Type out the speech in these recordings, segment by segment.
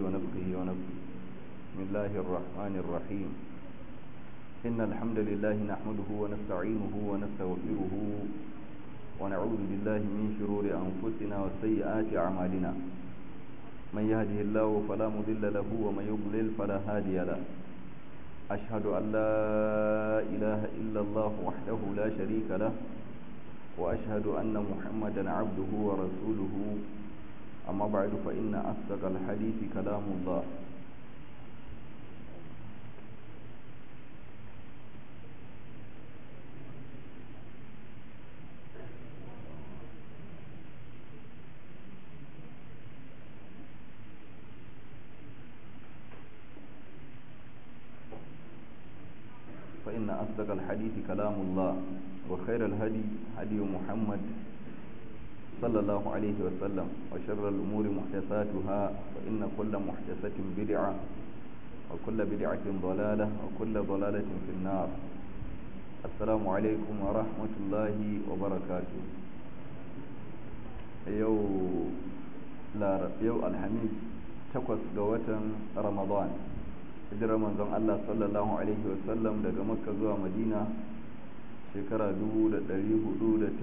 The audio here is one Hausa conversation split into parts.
ونفخه ونفخه بسم الله الرحمن الرحيم إن الحمد لله نحمده ونستعينه ونستغفره ونعوذ بالله من شرور أنفسنا وسيئات أعمالنا من يهده الله فلا مضل له ومن يضلل فلا هادي له أشهد أن لا إله إلا الله وحده لا شريك له وأشهد أن محمدا عبده ورسوله أما بعد فإن أصدق الحديث كلام الله فإن أصدق الحديث كلام الله وخير الهدي هدي محمد صلى الله عليه وسلم وشر الأمور محدثاتها فإن كل محدثة بدعة وكل بدعة ضلالة وكل ضلالة في النار السلام عليكم ورحمة الله وبركاته يو لا يو الحميد تقص قوة رمضان hijirar manzon Allah sallallahu Alaihi wasallam daga makka zuwa madina shekara 439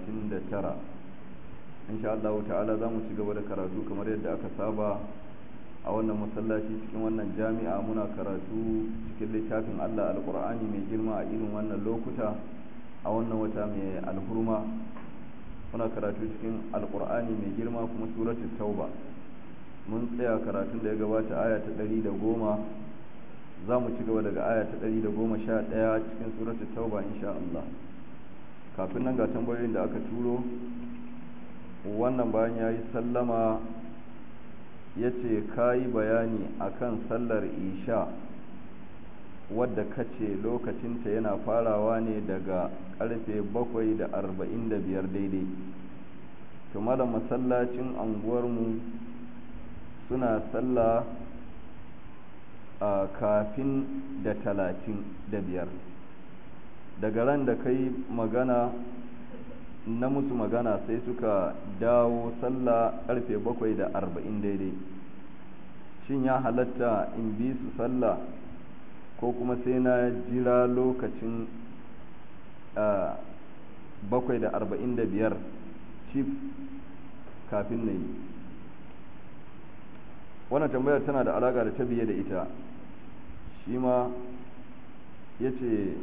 insha Allah ta'ala za mu ci gaba da karatu kamar yadda aka saba a wannan masallaci cikin wannan jami'a muna karatu cikin littafin Allah alkur'ani mai girma a irin wannan lokuta a wannan wata mai alhurma muna karatu cikin alkur'ani mai girma kuma suratul tauba mun tsaya karatun da ya gabata aya ta ɗari da goma za mu ci gaba daga aya ta ɗari da goma sha ɗaya cikin suratul tauba insha Allah kafin nan ga tambayoyin da aka turo wannan bayan ya yi sallama ya ce ka yi bayani akan sallar isha wadda kace lokacinta yana farawa ne daga karfe bakwai da arba'in da biyar daidai to malam masallacin anguwarmu suna sallah a kafin da talatin da biyar daga ran da kai magana na musu magana sai suka dawo sallah karfe bakwai da arba'in daidai shin ya halatta in bi su sallah ko kuma sai na jira lokacin bakwai da arba'in da biyar cif kafin na yi wannan tambayar tana da alaƙa da ta biye da ita shi ma ya ce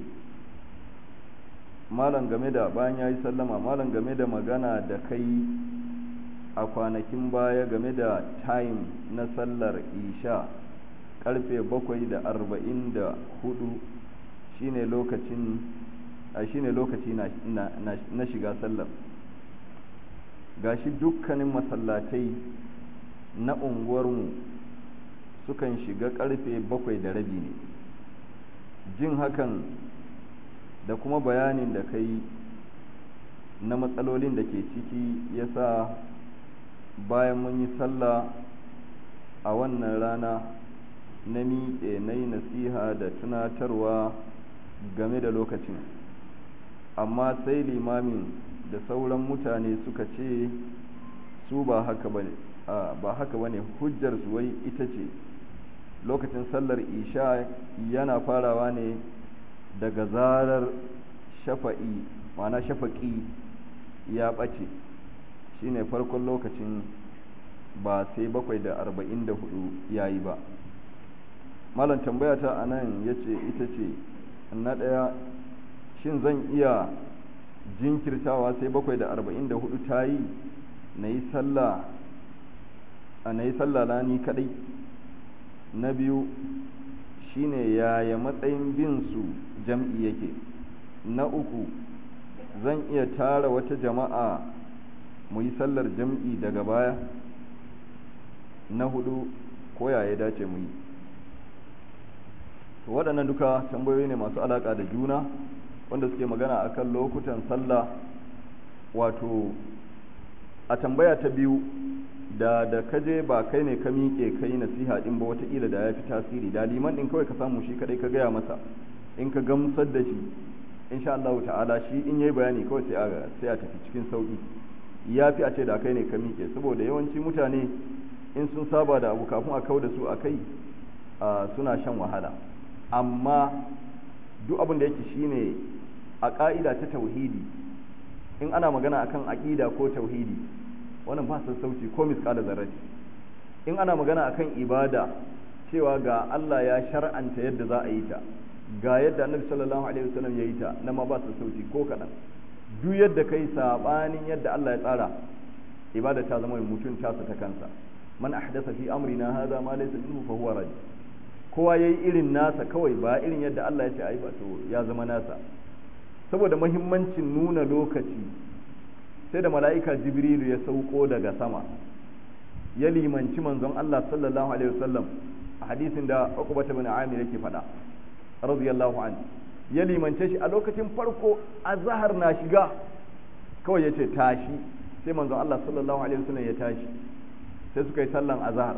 malam game da bayan ya yi sallama malam game da magana da kai a kwanakin baya game da time na sallar isha karfe bakwai da arba'in da hudu shine lokacin a shine lokaci na, na, na, na shiga sallar gashi dukkanin masallatai na unguwarmu sukan shiga karfe bakwai da rabi ne jin hakan da kuma bayanin da kai na matsalolin da ke ciki ya sa bayan mun yi sallah a wannan rana na miƙe na yi nasiha da tunatarwa game da lokacin amma sai limamin da sauran mutane suka ce su ba haka ba ne ba haka ba ne hujjar su wai ita ce lokacin sallar isha yana farawa ne daga zarar shafa'i ma'ana shafaƙi ya ɓace shine farkon lokacin ba sai bakwai da arba'in da hudu ya yi ba malam tambaya ta a nan ya ce ita ce na ɗaya shin zan iya jinkirtawa sai bakwai da arba'in da hudu ta yi na yi sallah a na yi sallah lani kaɗai na biyu shine yaya matsayin bin su jam'i yake na uku zan iya tara wata jama'a mu yi sallar jam'i daga baya na hudu ko ya dace mu yi waɗannan duka tambayoyi ne masu alaƙa da juna wanda suke magana akan lokutan sallah wato a tambaya ta biyu da da kaje ba kai ne ka miƙe kai nasiha din ba wataƙila da ya fi tasiri da liman din kawai ka samu shi kadai ka gaya masa in ka gamsar da shi insha Allah ta'ala shi in yayi bayani kawai sai a sai a tafi cikin sauki ya fi a ce da kai ne ka miƙe saboda yawanci mutane in sun saba da abu kafin a kau da su a kai suna shan wahala amma duk abin da yake shine a ƙa'ida ta tauhidi in ana magana akan aƙida ko tauhidi wannan ba sassauci ko misƙala zarrati in ana magana akan ibada cewa ga Allah ya shar'anta yadda za a yi ta ga yadda annabi sallallahu alaihi wasallam ya yi ta na ma ba sassauci ko kaɗan duk yadda kai sabanin yadda Allah ya tsara ibada ta zama mutum tasa ta kansa man ahdasa fi amrina hadha ma laysa minhu fa huwa rad kowa yayi irin nasa kawai ba irin yadda Allah ya ce ai ba to ya zama nasa saboda muhimmancin nuna lokaci sai da mala'ika jibrilu ya sauko daga sama ya limanci manzon Allah sallallahu alaihi wasallam a hadisin da Uqbah ibn Amir yake faɗa radiyallahu anhu ya limance shi a lokacin farko azhar na shiga kawai yace tashi sai manzon Allah sallallahu alaihi wasallam ya tashi sai suka yi sallan azhar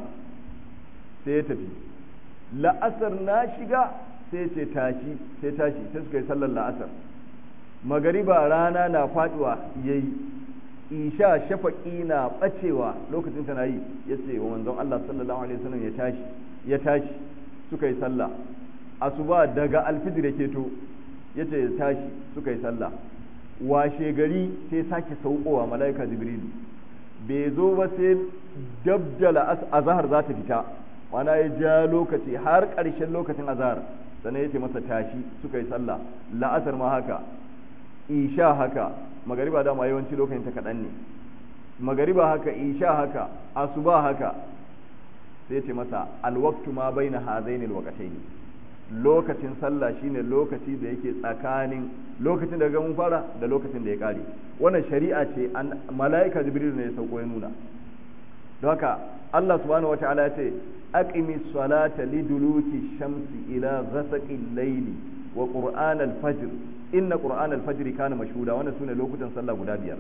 sai ya tafi la'asar na shiga sai ce tashi sai tashi sai suka yi sallan la'asar magariba rana na faduwa yayi isha shafaqi na bacewa lokacin tana yi yace wa manzon Allah sallallahu alaihi wasallam ya tashi ya tashi suka yi sallah asuba daga alfijir yake to yace ya tashi suka yi sallah washe gari sai sake saukowa malaika jibrilu bai zo ba sai dabdala azhar za ta fita wana ya ja lokaci har ƙarshen lokacin azhar sannan yace masa tashi suka yi sallah la'asar ma haka isha haka magariba dama yawanci lokacin ta kaɗan ne magariba haka isha haka asuba haka sai ce masa alwaktu ma bai na hazaini alwakatai lokacin sallah shine lokaci da yake tsakanin lokacin da mun fara da lokacin da ya kare wannan shari'a ce an mala'ika jibril ne ya sauko ya nuna don haka Allah subhanahu wataala ya ce aqimi salata liduluki shamsi ila ghasaqi layli wa qur'an al-fajr inna qur'an al-fajr kana mashhuda wannan sune lokutan sallah guda biyar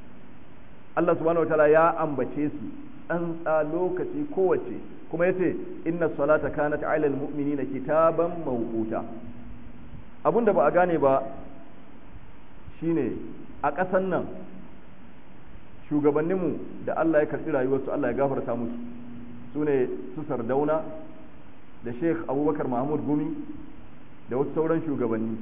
Allah subhanahu wataala ya ambace su an tsa lokaci kowace kuma yace inna salata kanat ala al-mu'minina kitaban mawquta abinda ba a gane ba shine a ƙasan nan shugabanninmu da Allah ya karɓi rayuwarsu Allah ya gafarta musu su ne su sardauna da sheikh abubakar mahmud gumi da wasu sauran shugabanni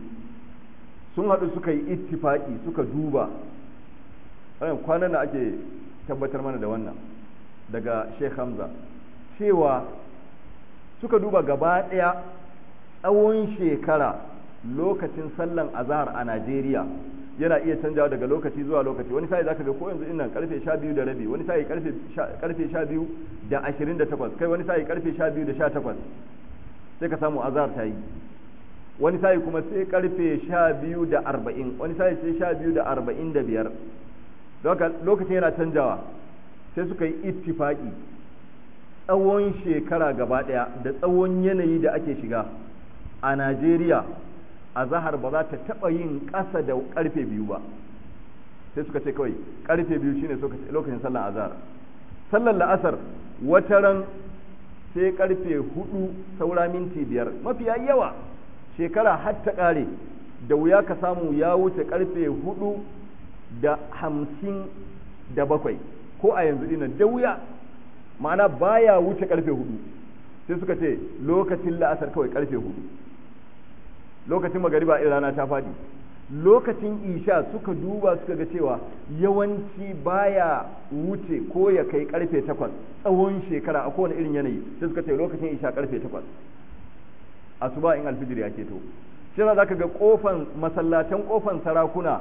sun haɗu suka yi ittifaki suka duba kwanan da ake tabbatar mana da wannan daga sheikh hamza cewa suka duba gaba ɗaya tsawon shekara lokacin sallan azahar a najeriya yana iya canjawa daga lokaci zuwa lokaci wani sai zaka ga ko yanzu innan karfe 12 da rabi wani sai karfe karfe 12 da 28 kai wani sai karfe 12 da 18 sai ka samu azhar ta yi wani sai kuma sai karfe 12 da 40 wani sai sai 12 da 45 don haka lokacin yana canjawa sai suka yi ittifaki tsawon shekara gaba daya da tsawon yanayi da ake shiga a Najeriya a zahar ba za ta taɓa yin ƙasa da ƙarfe biyu ba sai suka ce kawai ƙarfe biyu shine lokacin sallar azhar sallar la'asar wata ran sai ƙarfe hudu saura minti biyar mafiya yawa shekara har ta ƙare da wuya ka samu ya wuce ƙarfe hudu da hamsin da bakwai ko a yanzu dinan da wuya ma'ana baya wuce ƙarfe hudu sai suka ce lokacin la'asar kawai ƙarfe hudu lokacin magariba in rana ta faɗi lokacin isha suka duba suka ga cewa yawanci baya wuce ko ya kai karfe takwas tsawon shekara a kowane irin yanayi sai suka ce lokacin isha karfe takwas asuba in alfijir ya keto shi za ka ga kofan masallatan kofan sarakuna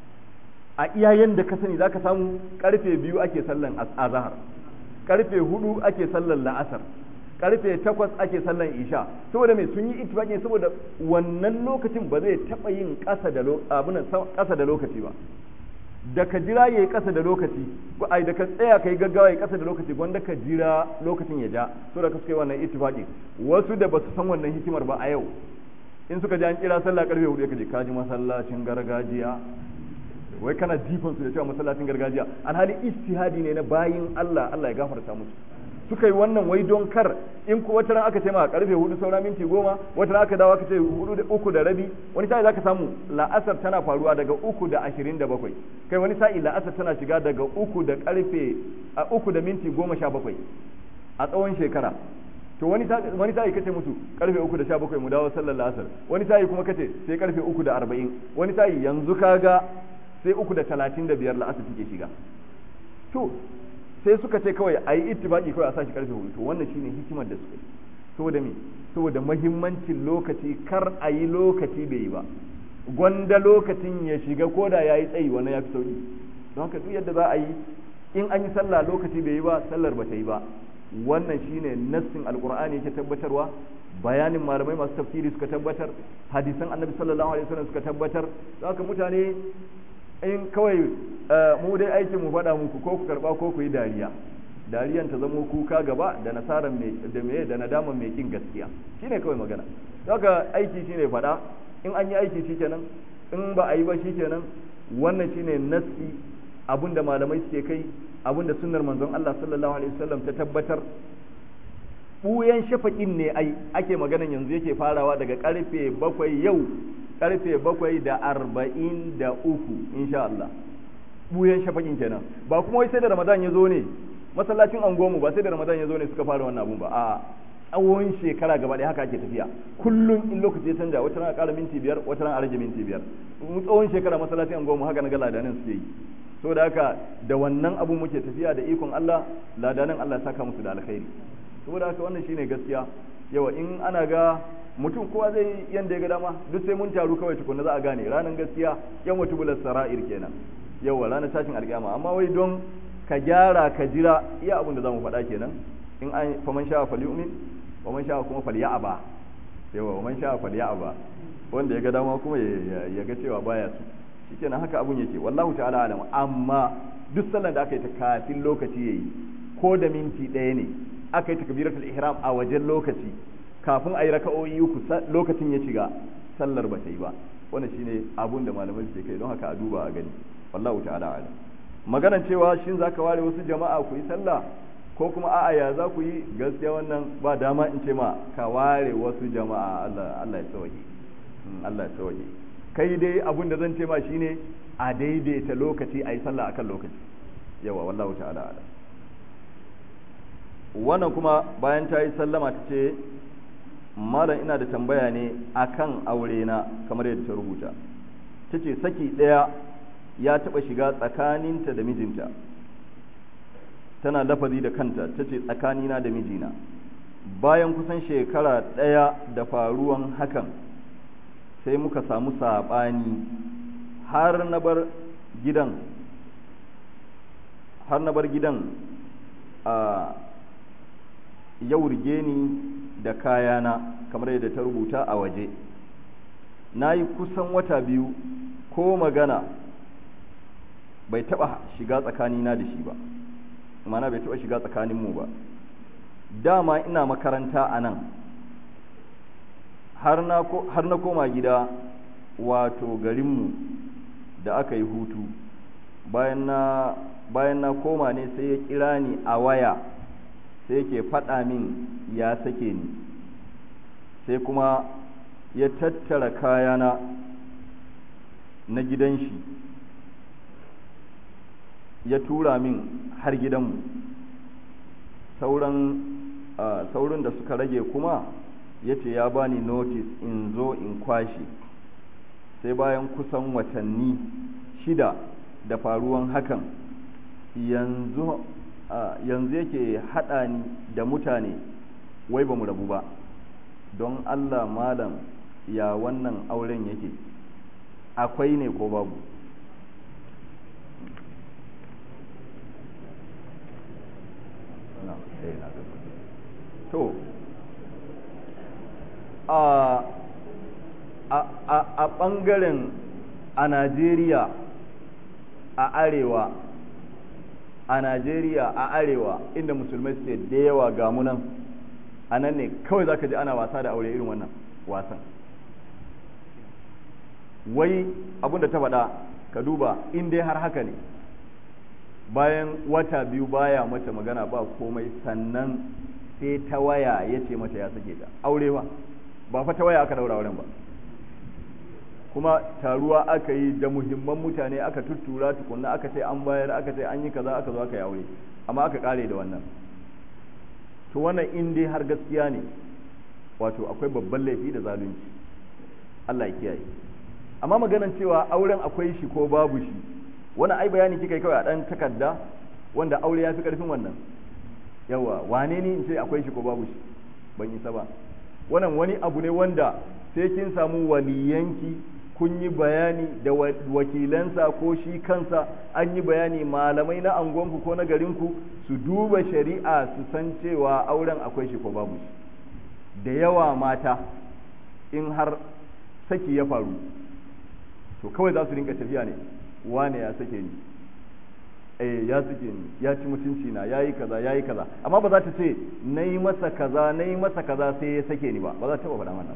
a iyayen da ka sani za ka samu karfe biyu ake sallan azahar karfe hudu ake sallan la'asar karfe takwas ake sallan isha saboda mai sun yi ittifaqi saboda wannan lokacin ba zai taba yin ƙasa da abunan ƙasa da lokaci ba da ka jira yayi ƙasa da lokaci ko ai da ka tsaya kai gaggawa yayi ƙasa da lokaci gwanda ka jira lokacin ya ja saboda ka suka yi wannan ittifaqi wasu da basu san wannan hikimar ba a yau in suka ji an kira sallah karfe hudu ka je kaji masallacin gargajiya wai kana jifan su da cewa masallacin gargajiya alhali ijtihadi ne na bayin Allah Allah ya gafarta musu suka yi wannan wai don kar in ku wata ran aka ce ma karfe hudu saura minti goma wata ran aka dawo aka ce hudu da uku da rabi wani sa'i zaka samu la'asar tana faruwa daga uku da ashirin da bakwai kai wani sa'i la'asar tana shiga daga uku da karfe a uku da minti goma sha bakwai a tsawon shekara to wani wani tayi kace musu karfe 3 da 17 mu dawo sallar asar wani tayi kuma kace sai karfe 3 da 40 wani tayi yanzu kaga sai 3 da 35 la'asar take shiga to sai suka ce kawai ayi ittibaki kawai a sashi karfe 4 to wannan shine hikimar da suka yi saboda me saboda mahimmancin lokaci kar a yi lokaci bai yi ba gwanda lokacin ya shiga ko da ya yi tsayi wannan ya fi sauki don haka duk yadda za a yi in an yi sallah lokaci bai yi ba sallar ba ta yi ba wannan shine nassin alkur'ani yake tabbatarwa bayanin malamai masu tafsiri suka tabbatar hadisan annabi sallallahu alaihi wasallam suka tabbatar don haka mutane in kawai mu dai aikin mu faɗa muku ko ku karba ko ku yi dariya dariyan ta zamo kuka gaba da nasaran mai da mai da nadaman mai kin gaskiya shine kawai magana haka aiki shine faɗa in an yi aiki shikenan in ba a yi ba shikenan wannan shine nassi abinda malamai suke kai abinda sunnar manzon Allah sallallahu alaihi wasallam ta tabbatar buyan shafaƙin ne ai ake maganan yanzu yake farawa daga karfe bakwai yau karfe bakwai da arba'in da uku insha Allah buyan shafaƙin kenan ba kuma wai sai da ramadan ya zo ne masallacin angomu ba sai da ramadan ya zo ne suka fara wannan abun ba a tsawon shekara gaba ɗaya haka ake tafiya kullum in lokaci ya canja wata ran a ƙara minti biyar wata ran a rage minti biyar tsawon shekara masallacin angomu haka na ga ladanin suke yi so da haka da wannan abu muke tafiya da ikon Allah ladanin Allah ya saka musu da alkhairi saboda haka wannan shine gaskiya yawa in ana ga mutum kowa zai yanda ya ga dama duk sai mun taru kawai tukunna za a gane ranar gaskiya yan wata bular sara'ir kenan yawa ranar tashin alƙiyama amma wai don ka gyara ka jira iya abin da zamu faɗa kenan in an faman sha falyumin wa man sha kuma falya'aba yawa wa man sha falya'aba wanda ya ga dama kuma ya ga cewa baya su shikenan haka abun yake wallahu ta'ala alam amma duk sallar da aka yi ta kafin lokaci yayi ko da minti ɗaya ne aka yi takbiratul ihram a wajen lokaci kafin a yi raka'o'i uku lokacin ya shiga sallar ba ta yi ba wannan shine abun da malamai suke kai don haka a duba a gani wallahu ta'ala alam maganan cewa shin zaka ware wasu jama'a ku yi sallah ko kuma a'a ya za ku yi gaskiya wannan ba dama in ce ma ka ware wasu jama'a Allah Allah ya tsawaye Allah ya tsawaye kai dai abun da zan ce ma shine a daidaita lokaci a yi sallah akan lokaci yawa wallahu ta'ala alam wannan kuma bayan ta yi sallama ta ce malam ina da tambaya ne akan aure na kamar yadda ta rubuta ta ce saki ɗaya ya taɓa shiga tsakaninta da mijinta tana lafazi da kanta ta ce tsakanina da mijina bayan kusan shekara ɗaya da faruwan hakan sai muka samu saɓani har na bar gidan har na bar gidan a yau rige ni da kayana kamar yadda ta rubuta a waje na yi kusan wata biyu ko magana bai taba shiga tsakanina da shi ba mana bai taba shiga tsakaninmu ba dama ina makaranta a nan har na koma gida wato garinmu da aka yi hutu bayan na bayan na koma ne sai ya kira ni a waya sai yake faɗa min ya sake ni sai kuma ya tattara kayana na gidan shi ya tura min har gidanmu sauran saurin da suka rage kuma ya ce ya bani notice in zo in kwashe sai bayan kusan watanni shida da faruwan hakan yanzu yanzu yake haɗa ni da mutane wai ba mu rabu ba don allah malam ya wannan auren yake akwai ne ko babu to a a ɓangaren a najeriya a arewa a najeriya a arewa inda musulmai suke da yawa ga munan a nan ne kawai za ka ji ana wasa da aure irin wannan wasan wai abinda ta faɗa ka duba in dai har haka ne bayan wata biyu baya mata magana ba komai sannan sai ta waya ya ce mata ya sake ta aure ba ba fa ta waya aka daura auren ba kuma taruwa aka yi da muhimman mutane aka tuttura tukunna aka ce an bayar aka ce an yi kaza aka zo aka yi aure amma aka kare da wannan to wannan in dai har gaskiya ne wato akwai babban laifi da zalunci Allah ya kiyaye amma maganan cewa auren akwai shi ko babu shi wannan ai bayani kika yi kawai a dan takarda wanda aure ya fi karfin wannan yawa wane ne in ce akwai shi ko babu shi ban isa ba wannan wani abu ne wanda sai kin samu waliyanki kun yi bayani da wakilansa ko shi kansa an yi bayani malamai na angonku ko na garinku su duba shari'a su san cewa auren akwai shi ko babu shi da yawa mata in har saki ya faru to kawai za su rinka tafiya ne wane ya sake ni eh ya sake ni ya ci mutunci na yayi kaza yayi kaza amma ba za ta ce nayi masa kaza nayi masa kaza sai ya sake ni ba ba za ta faɗa mana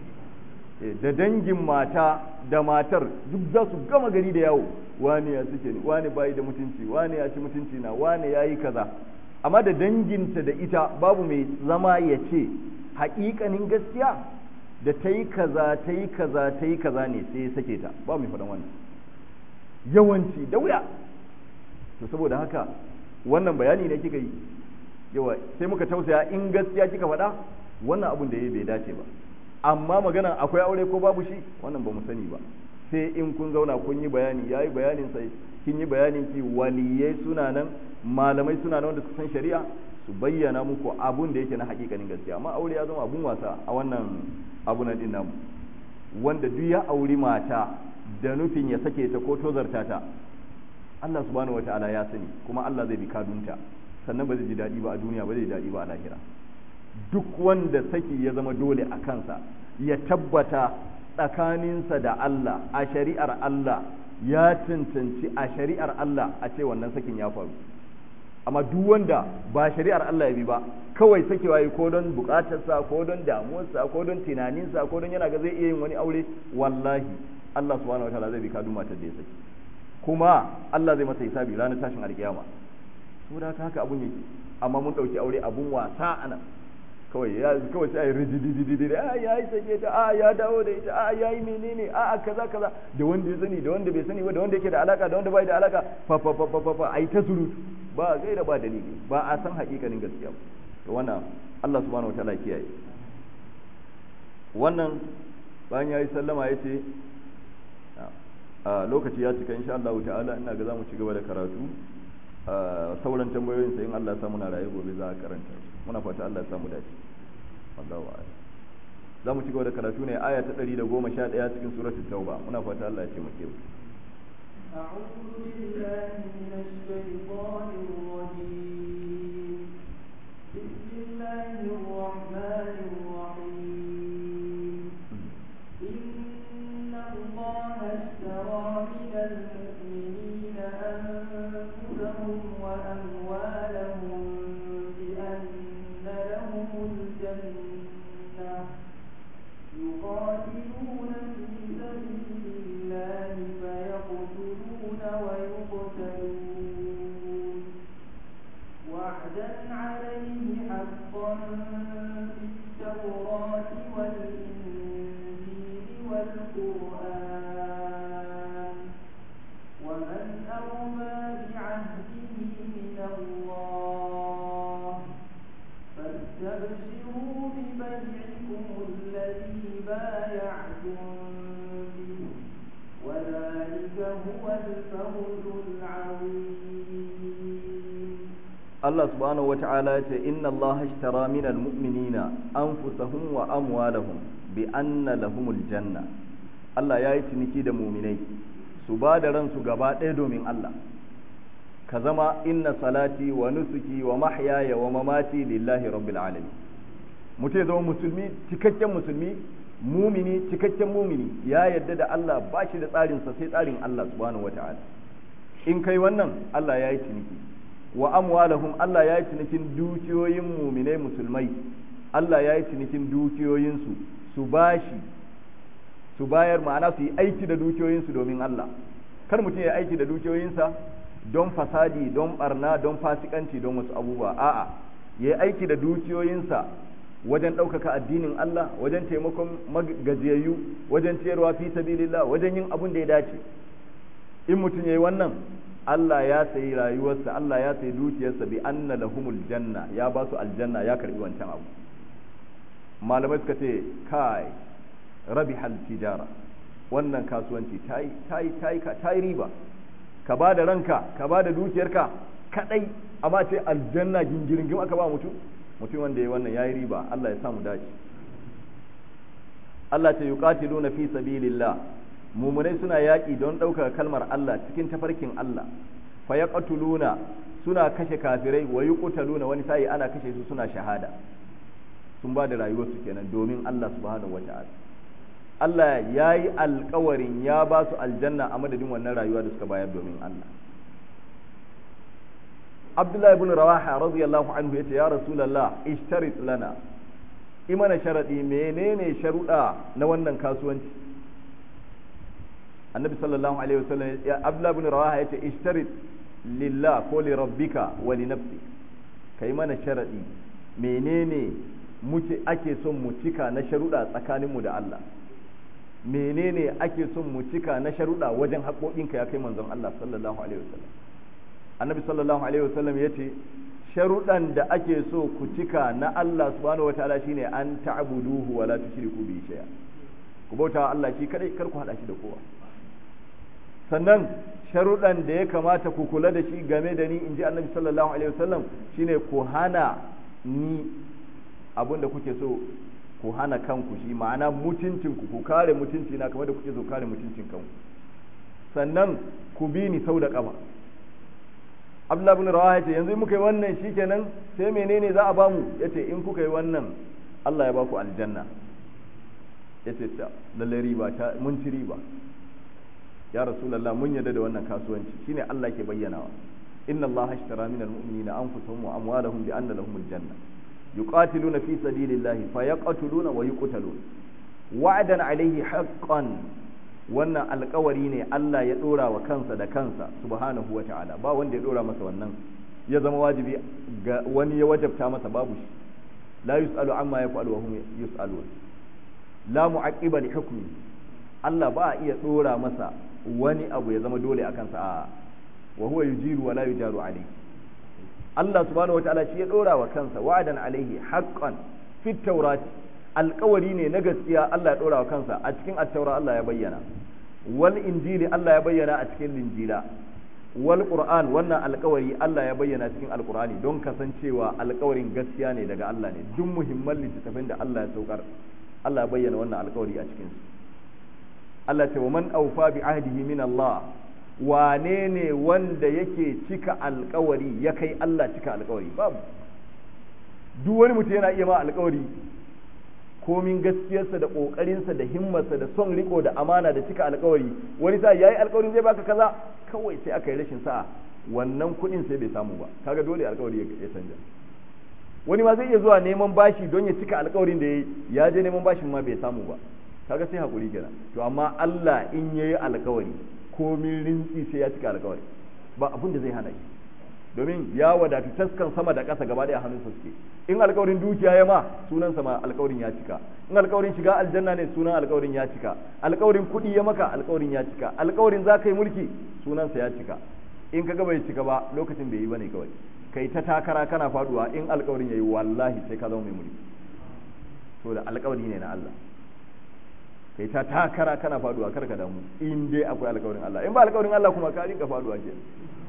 da dangin mata da matar duk za su gama gari da yawo wane ya sake ni wane bayi da mutunci wane ya ci mutunci na wane yayi kaza amma da danginta da ita babu mai zama ya ce haƙiƙanin gaskiya da ta yi kaza ta yi kaza ta yi kaza ne sai ya sake ta ba mai faɗan wannan yawanci da wuya to saboda haka wannan bayani ne kika yi yawa sai muka tausaya in gaskiya kika faɗa wannan abun da ya bai dace ba amma magana akwai aure ko babu shi wannan ba mu sani ba sai in kun zauna kun yi bayani ya yi bayanin sai kin yi bayanin ki waliyai suna nan malamai suna nan wanda su san shari'a su bayyana muku abun da yake na hakikanin gaskiya amma aure ya zama abun wasa a wannan abu na din namu wanda duk ya auri mata da nufin ya sake ta ko tozarta ta Allah subhanahu wataala ya sani kuma Allah zai bi kadunta sannan ba zai ji daɗi ba a duniya ba zai ji daɗi ba a lahira duk wanda saki ya zama dole a kansa ya tabbata tsakaninsa da Allah a shari'ar Allah ya cancanci a shari'ar Allah a ce wannan sakin ya faru amma duk wanda ba shari'ar Allah ya bi ba kawai sakewa yi ko don bukatarsa ko don damuwarsa ko don tunaninsa ko don yana ga zai iya yin wani aure wallahi Allah subhanahu wataala zai bi kadun matar da ya saki kuma Allah zai masa hisabi ranar tashin alkiyama saboda haka abun yake amma mun dauki aure abun wasa anan kawai ya kawai sai rijidididi a ya yi sake ta a ya dawo da ita a ya yi menene a a kaza kaza da wanda ya sani da wanda bai sani ba da wanda yake da alaka da wanda bai da alaka fa fa fa fa fa ai ta surutu ba gaira ba dalili ba a san hakikanin gaskiya ba to wannan Allah subhanahu wataala kiyaye wannan bayan ya yi sallama ya ce a lokaci ya cika insha Allah ta'ala ina ga zamu ci gaba da karatu sauran tambayoyin sai in Allah ya samu na raye gobe za a karanta muna fata Allah ya samu dace wallahu a'lam za mu ci gaba da karatu ne aya ta 111 cikin suratul tauba muna fata Allah ya taimake mu أعوذ بالله من الشيطان الرجيم بسم الله الرحمن الرحيم إن الله اشترى من المؤمنين أنفسهم وأموالهم بأن لهم الجنة يقاتلون في سبيل الله فيقتلون ويقتلون وعدا عليه حقا في التوراة والإنجيل والقرآن ومن أوفى بعهده من الله فاستبشروا ببيعكم الذي بايعتم به وذلك هو الفوز العظيم Allah subhanahu wata'ala ya ce inna Allah ashtara minal mu'minina anfusahum wa amwalahum bi anna lahumul janna Allah ya yi ciniki da muminai su ba da ransu gaba ɗaya domin Allah ka zama inna salati wa nusuki wa mahyaya wa mamati lillahi rabbil alamin mutum ya zama musulmi cikakken musulmi mumini cikakken mumini ya yarda da Allah ba shi da tsarinsa sai tsarin Allah subhanahu wata'ala in kai wannan Allah ya yi ciniki wa amwalahum Allah ya yi cinikin dukiyoyin muminai musulmai Allah ya yi cinikin dukiyoyinsu su bashi su bayar ma'ana su yi aiki da dukiyoyinsu domin Allah kar mutum ya aiki da dukiyoyinsa don fasadi don barna don fasikanci don wasu abubuwa a'a ya yi aiki da dukiyoyinsa wajen ɗaukaka addinin Allah wajen taimakon gajiyayyu wajen ciyarwa fi sabilillah wajen yin abun da ya dace in mutum ya yi wannan Allah ya sayi rayuwarsa Allah ya sayi dukiyarsa bi anna lahumul janna ya ba su aljanna ya karbi wancan abu malamai suka ce kai rabi hal tijara wannan kasuwanci ta yi riba ka ba da ranka ka ba da dukiyarka kadai amma ce aljanna gingiringim aka ba mutum mutum wanda ya wannan ya yi riba Allah ya samu dace Allah ce yuqatiluna fi sabilillah mumunai suna yaƙi don ɗaukar kalmar Allah cikin tafarkin Allah fa yaqtuluna suna kashe kafirai wa yuqtaluna wani sai ana kashe su suna shahada sun ba da rayuwarsu kenan domin Allah subhanahu wata'ala Allah ya yi alkawarin ya ba su aljanna a madadin wannan rayuwa da suka bayar domin Allah Abdullahi ibn Rawaha radiyallahu anhu yace ya Rasulullah ishtarit lana imana sharadi menene sharuda na wannan kasuwanci Annabi sallallahu alaihi wasallam ya Abdullahi ibn Rawaha yace ishtarit lillah ko li rabbika wa li nafsi kai mana sharadi menene muke ake son mu cika na sharuda tsakaninmu da Allah menene ake son mu cika na sharuɗa wajen haƙoƙinka ya kai manzon Allah sallallahu alaihi wasallam annabi sallallahu alaihi wasallam yace sharuɗan da ake so ku cika na Allah subhanahu wataala shine an ta'buduhu wa la tushriku bihi shay'a ku bauta Allah shi kadai kar ku hada shi da kowa sannan sharuɗan da ya kamata ku kula da shi game da ni inji annabi sallallahu alaihi wasallam shine ku hana ni abin da kuke so ku hana kanku shi ma'ana mutuncinku ku kare mutunci na kamar da kuke so kare mutuncin kanku sannan ku bi ni sau da ƙafa abdullah ibn rawaha yace yanzu muka yi wannan shikenan sai menene za a ba mu yace in kuka yi wannan Allah ya ba ku aljanna yace ta lalle riba ta mun ci riba ya rasulullah mun yarda da wannan kasuwanci shine Allah ke bayyanawa inna Allah ashtara minal mu'minina anfusahum wa amwalahum bi anna lahumul janna yuqatiluna fi sabilillahi fayaqtuluna wa yuqtalun wa'dan alayhi haqqan wannan alkawari ne Allah ya dora wa kansa da kansa subhanahu wa ta'ala ba wanda ya dora masa wannan ya zama wajibi ga wani ya wajabta masa babu shi la yus'alu amma yaf'alu wa hum yus'alun la mu'aqqiba li hukmi Allah ba a iya dora masa wani abu ya zama dole a kansa a wa huwa yujiru wa la yujaru alayhi Allah subhanahu wa ta'ala shi ya dora wa kansa wa'adan alaihi haqqan fit tawrati alƙawari ne na gaskiya Allah ya dora wa kansa a cikin at-taura Allah ya bayyana wal injili Allah ya bayyana a cikin linjila wal qur'an wannan alƙawari Allah ya bayyana cikin alqur'ani don kasancewa alƙawarin gaskiya ne daga Allah ne duk muhimman littattafan da Allah ya saukar Allah ya bayyana wannan alƙawari a cikin su Allah ce wa man awfa bi ahdihi min Allah wane ne wanda yake cika alkawari ya kai Allah cika alkawari babu duk wani mutum yana iya ma alkawari komin gaskiyarsa da kokarinsa da himmarsa da son riko da amana da cika alkawari wani sa yayi alkawarin zai baka kaza kawai sai aka yi rashin sa'a wannan kuɗin sai bai samu ba kaga dole alkawari ya canja wani ma zai iya zuwa neman bashi don ya cika alkawarin da ya je neman bashin ma bai samu ba kaga sai hakuri kenan to amma Allah in yayi alkawari komin rintsi sai ya cika alkawari ba abin da zai hana shi domin ya wadatu taskan sama da ƙasa gaba ɗaya hannunsa suke in alkawarin dukiya ya ma sunansa ma alkawarin ya cika in alkawarin shiga aljanna ne sunan alkawarin ya cika alkawarin kuɗi ya maka alkawarin ya cika alkawarin za ka yi mulki sunansa ya cika in ka bai cika ba lokacin bai yi bane kawai kai ta takara kana faduwa in alkawarin yayi wallahi sai ka zama mai mulki to da alkawari ne na Allah kai ta takara kana faduwa kar ka damu in dai akwai alƙawarin Allah in ba alƙawarin Allah kuma ka rinka faduwa ke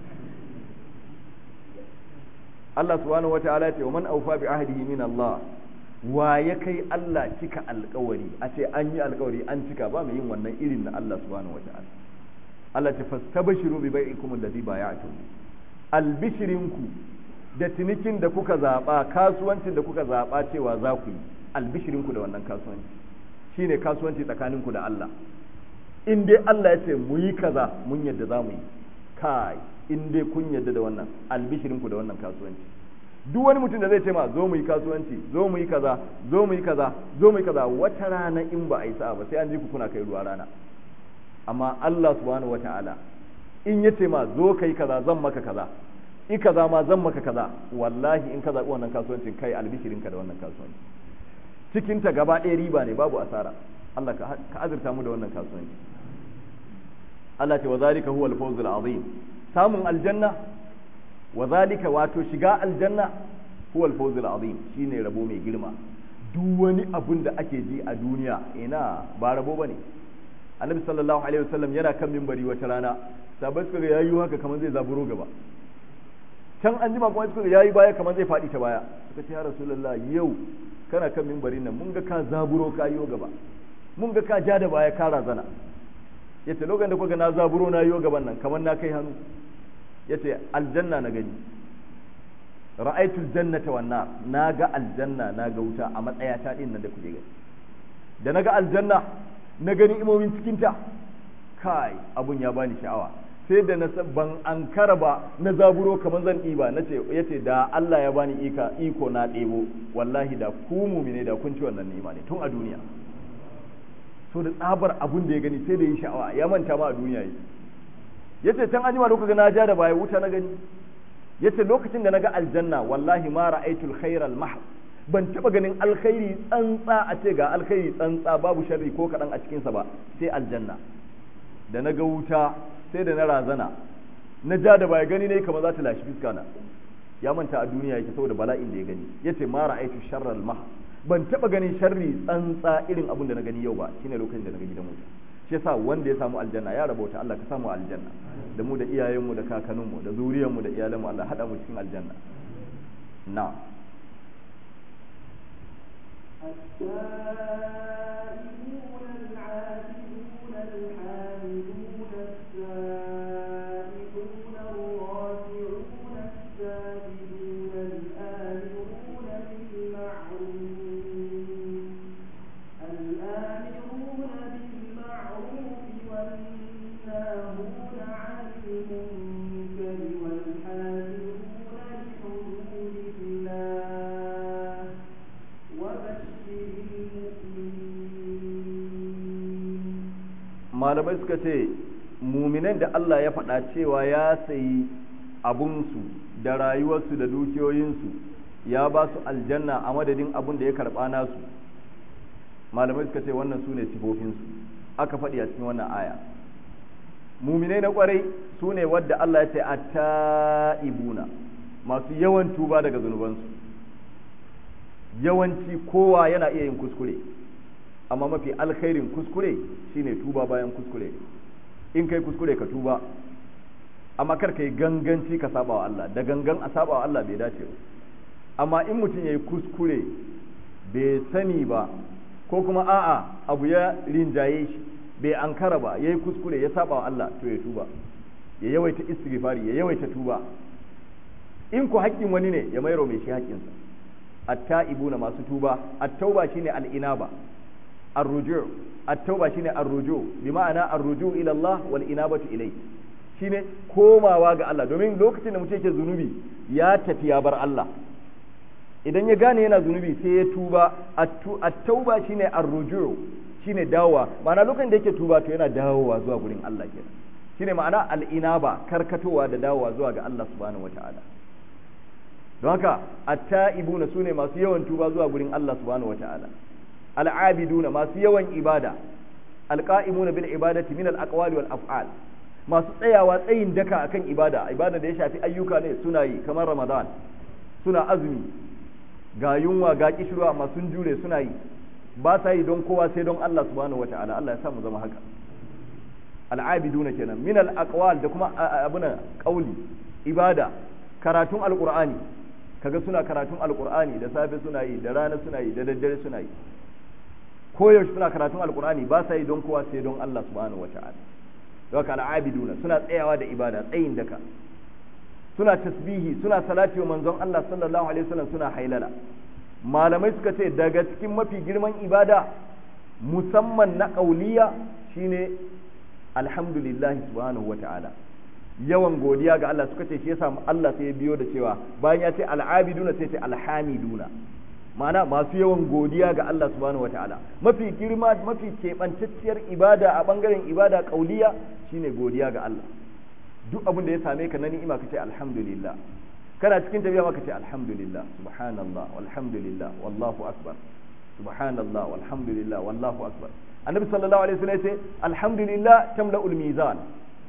Allah subhanahu wataala ya ce wa man awfa bi ahdihi min Allah wa ya kai Allah cika alƙawari a ce an yi alƙawari an cika ba mai yin wannan irin na Allah subhanahu wataala Allah ta fastabashiru bi bai'ikum alladhi bay'atum albishirinku da tinikin da kuka zaba kasuwancin da kuka zaba cewa za ku yi albishirinku da wannan kasuwanci shine kasuwanci tsakaninku da Allah in dai Allah ya ce mu yi kaza mun yadda za mu yi kai in dai kun yadda da wannan albishirinku da wannan kasuwanci duk wani mutum da zai ce ma zo mu yi kasuwanci zo mu yi kaza zo mu yi kaza zo mu yi kaza wata rana in ba a yi sa'a ba sai an ji ku kuna kai ruwa rana amma Allah subhanahu wata'ala in ya ce ma zo kai kaza zan maka kaza i kaza ma zan maka kaza wallahi in ka zaɓi wannan kasuwancin kai albishirinka da wannan kasuwanci cikinta gaba ɗaya riba ne babu asara Allah ka azurta mu da wannan kasuwanci Allah ce wa zalika huwa al-fawzul azim samun aljanna wa zalika wato shiga aljanna huwa al-fawzul azim shine rabo mai girma duk wani abun da ake ji a duniya ina ba rabo bane annabi sallallahu alaihi wasallam yana kan minbari wata rana sabai suka ga yayi haka kamar zai zaburo gaba can an jima kuma suka ga yayi baya kamar zai faɗi ta baya suka ce ya rasulullah yau kana kan minbarin nan mun ga ka zaburo ka yiwo gaba mun ga ka ja da baya ka razana yace lokacin da kuka na zaburo na yiwo gaban nan kamar na kai hannu yace aljanna na gani ra'aitul jannata wan nar naga aljanna naga wuta a matsayata din nan da kuke gani da naga aljanna na gani imomin cikin ta kai abun ya bani sha'awa sai da na ban ankara ba na zaburo kamar zan ɗiba na ce yace da Allah ya bani ika iko na ɗebo wallahi da ku mumine da kun ci wannan ni'ima ne tun a duniya so da tsabar abun da ya gani sai da yi sha'awa ya manta ma a duniya yi yace can anjima da kuka na ja da baya wuta na gani yace lokacin da naga aljanna wallahi ma ra'aytul khairal mahd ban taba ganin alkhairi tsantsa a ce ga alkhairi tsantsa babu sharri ko kadan a cikin sa ba sai aljanna da naga wuta sai da na razana na ja da baya gani ne kamar za ta lashi fiska na ya manta a duniya yake saboda bala'in da ya gani yace ma ra'aytu sharral mahd ban taba ganin sharri tsantsa irin abin da na gani yau ba shine lokacin da na ga gidan wuta shi yasa wanda ya samu aljanna ya rabauta Allah ka samu aljanna da mu da iyayenmu da kakanninmu da zuriyarmu da iyalanmu Allah hada mu cikin aljanna na التائبون العابدون الحامدون السائحون الراكعون الساجدون الآمرون بالمعروف الآمرون بالمعروف والناهون عن المنكر والحافظون لحدود الله وبشر المؤمنين malamai suka ce muminan da Allah ya faɗa cewa ya sayi abunsu da rayuwarsu da dukiyoyinsu ya ba su aljanna a madadin abun da ya karɓa nasu malamai suka ce wannan su ne sifofinsu aka faɗi a cikin wannan aya muminai na ƙwarai su ne wadda Allah ya ce a ta'ibuna masu yawan tuba daga zunubansu yawanci kowa yana iya yin kuskure amma mafi alkhairin kuskure shine tuba bayan kuskure in kai kuskure ka tuba amma kar ka yi ganganci ka saba wa Allah da gangan a saba wa Allah bai dace ba amma in mutum ya yi kuskure bai sani ba ko kuma a'a abu ya rinjaye shi bai ankara ba ya yi kuskure ya saba wa Allah to ya tuba ya yawaita istighfari ya yawaita tuba in ku haƙƙin wani ne ya mairo mai shi haƙƙinsa at-ta'ibuna masu tuba at-tauba shine al-inaba ar-ruju' at-tauba shine ar-ruju' bi ma'ana ar-ruju' ila Allah wal inabatu ilayhi shine komawa ga Allah domin lokacin da mutum yake zunubi ya tafi ya bar Allah idan ya gane yana zunubi sai ya tuba at-tauba shine ar-ruju' shine dawowa ma'ana lokacin da yake tuba to yana dawowa zuwa gurin Allah kenan shine ma'ana al-inaba karkatowa da dawowa zuwa ga Allah subhanahu wata'ala don haka at-ta'ibuna sune masu yawan tuba zuwa gurin Allah subhanahu wata'ala al-abiduna masu yawan ibada al-qa'imuna bil ibadati min al-aqwali wal af'al masu tsayawa tsayin daka akan ibada ibada da ya shafi ayyuka ne suna yi kamar Ramadan suna azumi ga yunwa ga kishirwa amma sun jure suna yi ba sa yi don kowa sai don Allah subhanahu wata'ala Allah ya sa mu zama haka al-abiduna kenan min al-aqwal da kuma abuna qauli ibada karatun alqur'ani kaga suna karatun alqur'ani da safe suna yi da rana suna yi da daddare suna yi koyaushe suna karatun alqur'ani ba sa yi don kowa sai don Allah subhanahu wata'ala don haka al'abiduna suna tsayawa da ibada tsayin daka suna tasbihi suna salati wa manzon Allah sallallahu alaihi wasallam suna hailala malamai suka ce daga cikin mafi girman ibada musamman na kauliya shine alhamdulillahi subhanahu wata'ala yawan godiya ga Allah suka ce shi yasa Allah sai ya biyo da cewa bayan ya ce al'abiduna sai ce alhamiduna ma'ana masu yawan godiya ga Allah subhanahu wataala mafi girma mafi keɓantacciyar ibada a ɓangaren ibada ƙauliya shine godiya ga Allah duk abin da ya same ka na ni'ima ka ce alhamdulillah kana cikin tafiya ma ka ce alhamdulillah subhanallah walhamdulillah wallahu akbar subhanallah walhamdulillah wallahu akbar annabi sallallahu alaihi wasallam ya ce alhamdulillah tamla'ul mizan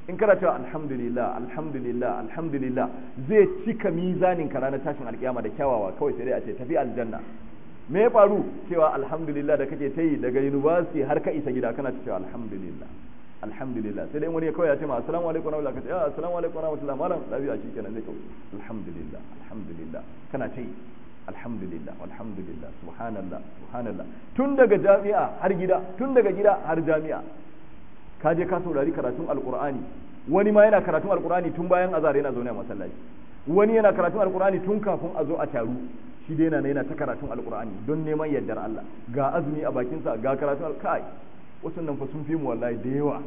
in kana cewa alhamdulillah alhamdulillah alhamdulillah zai cika mizanin ka ranar tashin alkiyama da kyawawa kawai sai dai a ce tafi aljanna me ya faru cewa alhamdulillah da kake ta yi daga university har ka isa gida kana cewa alhamdulillah alhamdulillah sai dai wani ya kawai ya ce ma assalamu alaikum wa rahmatullahi ya assalamu alaikum wa rahmatullahi malam lafiya shikenan zai kawai alhamdulillah alhamdulillah kana ta yi alhamdulillah alhamdulillah subhanallah subhanallah tun daga jami'a har gida tun daga gida har jami'a ka je ka saurari karatun alqur'ani wani ma yana karatun alqur'ani tun bayan azhar yana zaune a masallaci wani yana karatun alqur'ani tun kafin a zo a taru shi dai yana yana ta karatun alqur'ani don neman yardar Allah ga azumi a bakinsa ga karatun kai wasu nan fa sun fi mu wallahi da yawa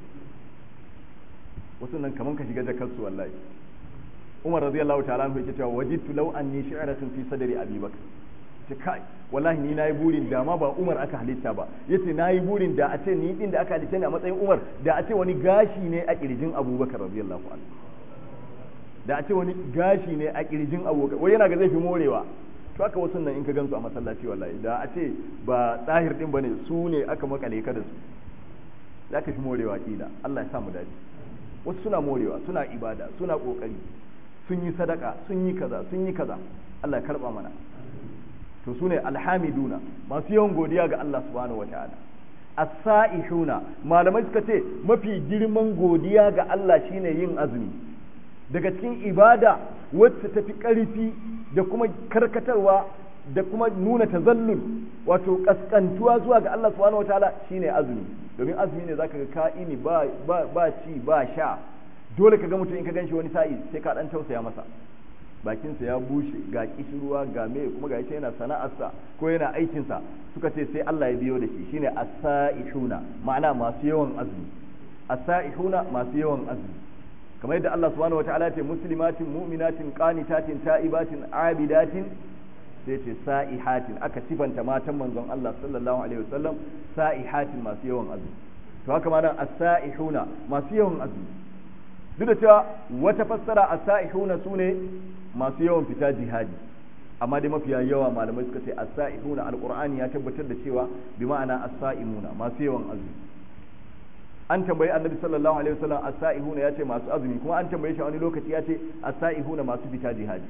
wasu nan kaman ka shiga jakarsu wallahi Umar radiyallahu ta'ala anhu yake cewa wajidtu law anni shi'ratun fi sadri Abi Bakr ce kai wallahi ni nayi burin da ma ba Umar aka halitta ba yace nayi burin da a ce ni din da aka halitta ni a matsayin Umar da a ce wani gashi ne a kirjin Abubakar radiyallahu anhu da a ce wani gashi ne a kirjin Abubakar wai yana ga zai fi morewa to haka wasu nan in ka gansu a masallaci wallahi da a ce ba tsahir din bane su ne aka makale ka da su zaka fi morewa kila Allah ya sa mu dace wasu suna morewa suna ibada suna kokari sun yi sadaka sun yi kaza sun yi kaza Allah ya karba mana to sune alhamiduna masu yawan godiya ga Allah subhanahu wataala as-sa'ihuna malamai suka ce mafi girman godiya ga Allah shine yin azumi daga cikin ibada wacce tafi ƙarfi da kuma karkatarwa da kuma nuna tazallul wato kaskantuwa zuwa ga Allah subhanahu wataala shine azumi domin azumi ne zaka ga ka'ini ba ba ba ci ba sha dole ka ga mutum in ka ganshi wani sa'i sai ka dan tausaya masa bakinsa ya bushe ga kishirwa ga me kuma ga yace yana sana'arsa ko yana aikinsa suka ce sai Allah ya biyo da shi shine as-sa'ihuna ma'ana masu yawan azumi as-sa'ihuna masu yawan azumi kamar yadda Allah subhanahu wataala ya ce muslimatin mu'minatin qanitatin ta'ibatin abidatin sai ce sa'ihatin aka sifanta matan manzon Allah sallallahu alaihi wasallam sa'ihatin masu yawan azumi to haka ma nan as-sa'ihuna masu yawan azumi duk da cewa wata fassara as-sa'ihuna sune masu yawan fita jihadi amma dai mafiya yawa malamai suka ce as-sa'ihuna alqur'ani ya tabbatar da cewa bi ma'ana as-sa'imuna masu yawan azumi an tambayi annabi sallallahu alaihi wasallam as-sa'ihuna yace masu azumi kuma an tambaye shi wani lokaci yace as-sa'ihuna masu fita jihadi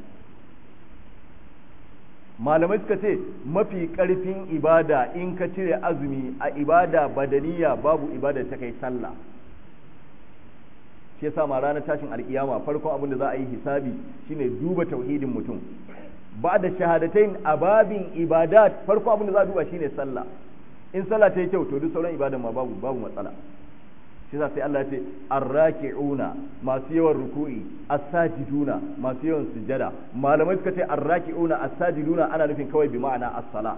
malamai suka ce mafi karfin ibada in ka cire azumi a ibada badaniya babu ibada ta kai sallah shi yasa ma ranar tashin alkiyama farkon abin da za a yi hisabi shine duba tauhidin mutum ba da shahadatain a babin ibadat farkon abin da za a duba shine sallah in sallah ta yi kyau to duk sauran ibadan ma babu babu matsala shi yasa sai Allah ya ce arraki'una masu yawan ruku'i as-sajiduna masu yawan sujada malamai suka ce arraki'una as-sajiduna ana nufin kawai bi ma'ana as-sala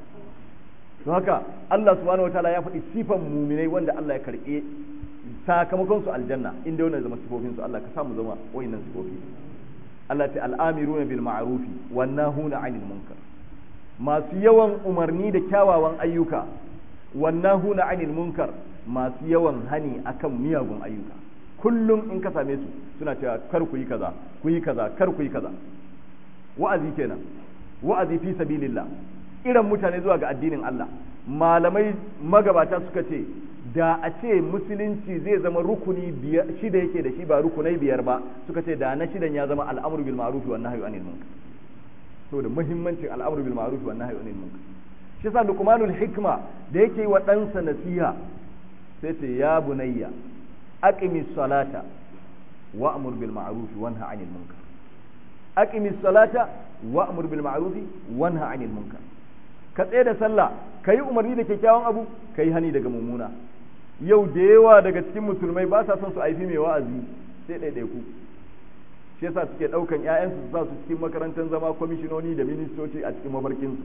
to haka Allah subhanahu wataala ya faɗi sifan muminai wanda Allah ya karɓe sakamakon su aljanna inda wannan zama sifofin su Allah ka samu zama wayannan sifofi Allah ta al'amiruna bil ma'rufi wan nahuna 'anil munkar masu yawan umarni da kyawawan ayyuka wan nahuna 'anil munkar masu yawan hani akan miyagun ayyuka kullum in ka same su suna cewa kar ku yi kaza ku yi kaza kar ku yi kaza wa'azi kenan wa'azi fi sabilillah irin mutane zuwa ga addinin Allah malamai magabata suka ce da a ce musulunci zai zama rukuni shida yake da shi ba rukunai biyar ba suka ce da na shidan ya zama al'amru bil ma'ruf wa nahyi anil munkar saboda muhimmancin al'amru bil ma'ruf wa nahyi anil munkar shi yasa luqmanul hikma da yake wa ɗansa nasiha sai ce ya bunayya aqimi salata wa'mur bil ma'ruf wa nahy anil munkar aqimi salata wa'mur bil ma'ruf wa nahy anil munkar ka tsaye da sallah kai umarni da kyakkyawan abu kai hani daga mummuna yau da yawa daga cikin musulmai ba sa son su aifi mai wa'azi sai ɗaiɗaiku shi yasa suke ɗaukan ƴaƴansu su sa su cikin makarantar zama kwamishinoni da ministoci a cikin mafarkinsu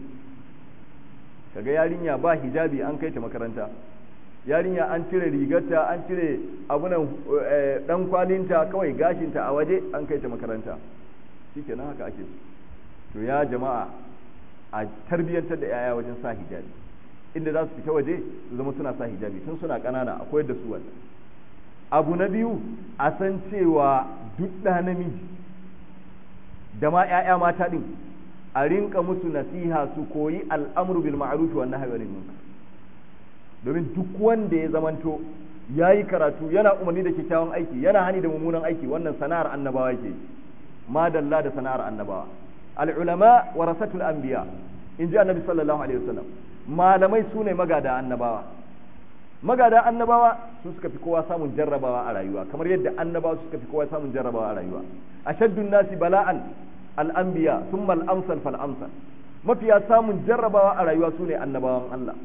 kaga yarinya ba hijabi an kai ta makaranta yarinya an cire rigarta an cire abunan dan kwalinta kawai gashinta a waje an kai ta makaranta shikenan haka ake so to ya jama'a a tarbiyyantar da yaya wajen sa hijabi inda za su fita waje su zama suna sa hijabi tun suna ƙanana a koyar da su wannan abu na biyu a san cewa duk ɗa namiji da ma 'ya'ya mata ɗin a rinka musu nasiha su koyi al'amru bil ma'ruf wa nahyi anil munkar domin duk wanda ya zamanto yayi karatu yana umarni da kyakkyawan aiki yana hani da mummunan aiki wannan sana'ar annabawa yake madalla da sana'ar annabawa al-ulama warasatul anbiya inji annabi sallallahu alaihi wasallam malamai sune magada annabawa magada annabawa su suka fi kowa samun jarrabawa a rayuwa kamar yadda annabawa suka fi kowa samun jarrabawa a rayuwa ashaddun nasi bala'an al-anbiya thumma al-amsal fal amsal mafiya samun jarrabawa a rayuwa sune annabawan Allah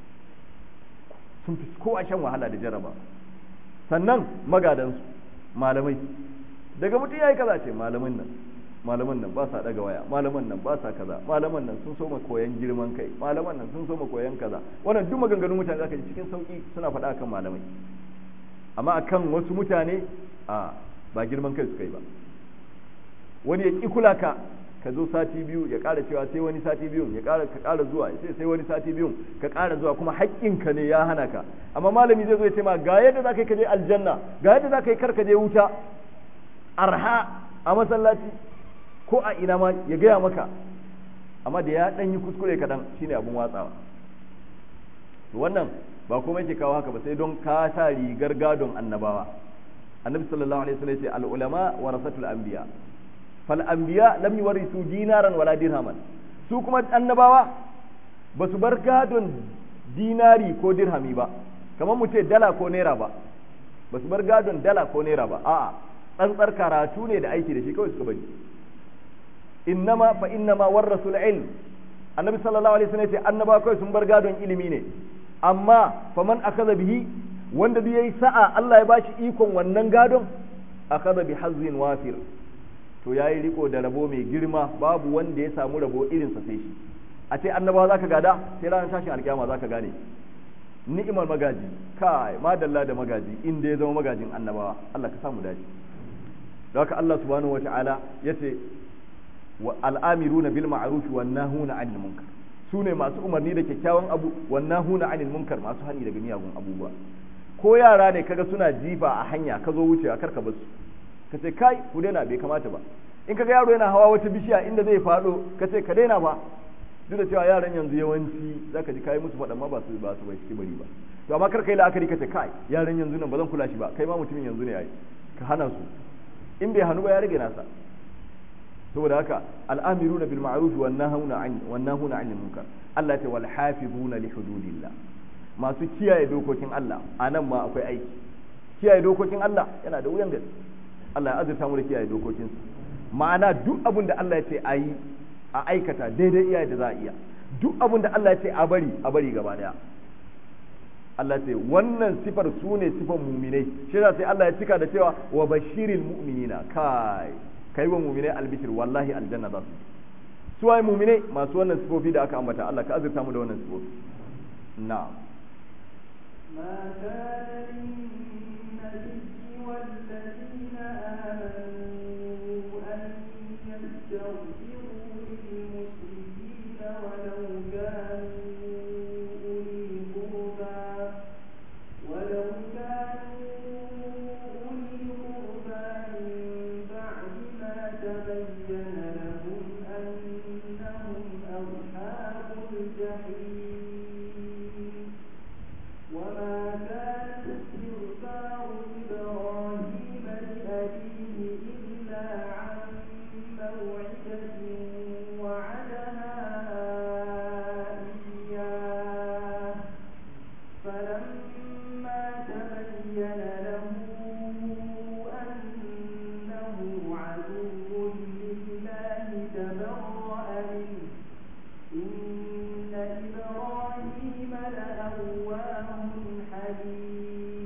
sun fi kowa shan wahala da jarrabawa sannan magadansu malamai daga mutum yayi kaza ce malamin nan malaman nan ba sa daga waya malaman nan ba sa kaza malaman nan sun soma koyan girman kai malaman nan sun soma koyan kaza wannan duk maganganun mutane zaka ji cikin sauki suna faɗa akan malamai amma akan wasu mutane a ba girman kai suka yi ba wani ya ki kula ka ka zo sati biyu ya ƙara cewa sai wani sati biyu ya ƙara ka ƙara zuwa sai sai wani sati biyu ka ƙara zuwa kuma haƙƙinka ne ya hana ka amma malami zai zo ya ce ma ga yadda zaka yi ka je aljanna ga yadda zaka yi kar ka je wuta arha a masallaci ko a ina ma ya gaya maka amma da ya ɗan yi kuskure kaɗan shine abin watsawa wannan ba kuma yake kawo haka ba sai don ka sa rigar gadon annabawa annabi sallallahu alaihi wasallam ya ce al ulama warasatul anbiya fal anbiya lam yuwarisu dinaran wala dirhaman su kuma annabawa ba su bar gadon dinari ko dirhami ba kamar mu ce dala ko naira ba ba su bar gadon dala ko naira ba a'a tsantsar karatu ne da aiki da shi kawai suka bari innama fa innama warasul ilm annabi sallallahu alaihi wasallam ya ce annaba kai sun bar gadon ilimi ne amma faman akaza bihi wanda duk yayi sa'a Allah ya bashi ikon wannan gadon akaza bi hazzin wafir to yayi riko da rabo mai girma babu wanda ya samu rabo irin sa sai shi a ce annabawa zaka gada sai ranar tashin alkiyama zaka gane ni'imar magaji kai madalla da magaji inda ya zama magajin annabawa Allah ka samu dace don haka Allah subhanahu wataala yace al'amiruna bil ma'ruf wan nahuna 'anil munkar sune masu umarni da kyakkyawan abu wan nahuna 'anil munkar masu hani daga miyagun abubuwa ko yara ne kaga suna jifa a hanya ka zo wucewa kar ka basu ka ce kai ku daina bai kamata ba in kaga yaro yana hawa wata bishiya inda zai fado ka ce ka daina ba duk da cewa yaran yanzu yawanci zaka ji kai musu faɗa ma ba su ba su bai bari ba to amma kar kai la'akari ka ce kai yaran yanzu nan ba zan kula shi ba kai ma mutumin yanzu ne ai ka hana su in bai hannu ba ya rage nasa saboda haka al'amiruna bil ma'ruf wan nahuna 'an wan nahuna 'anil munkar Allah ta wal hafizuna li hududillah masu kiyaye dokokin Allah anan ma akwai aiki kiyaye dokokin Allah yana da wuyan gaske Allah ya azurta mu da kiyaye dokokinsa ma'ana duk abin da Allah ya ce ayi a aikata daidai iya da za a iya duk abin da Allah ya ce a bari a bari gaba daya Allah ce wannan sifar su ne sifar muminai shi yasa sai Allah ya cika da cewa wa bashiril mu'minina kai kai wa muminai albishir wallahi aljanna za su su waye muminai masu wannan sifofi da aka ambata Allah ka azurta mu da wannan sifofi na'am ما كان للنبي والذين آمنوا أن يستغفروا للمشركين ولو كانوا أولي قربى ولو كانوا أولي قربى من بعد ما تبين لهم أنهم أصحاب الجحيم وما كان استغفار إبراهيم لأبيه إلا عن موعدة وعدها إياه فلما تبين له أنه عدو لله تبرأ منه إن إبراهيم لأواه حليم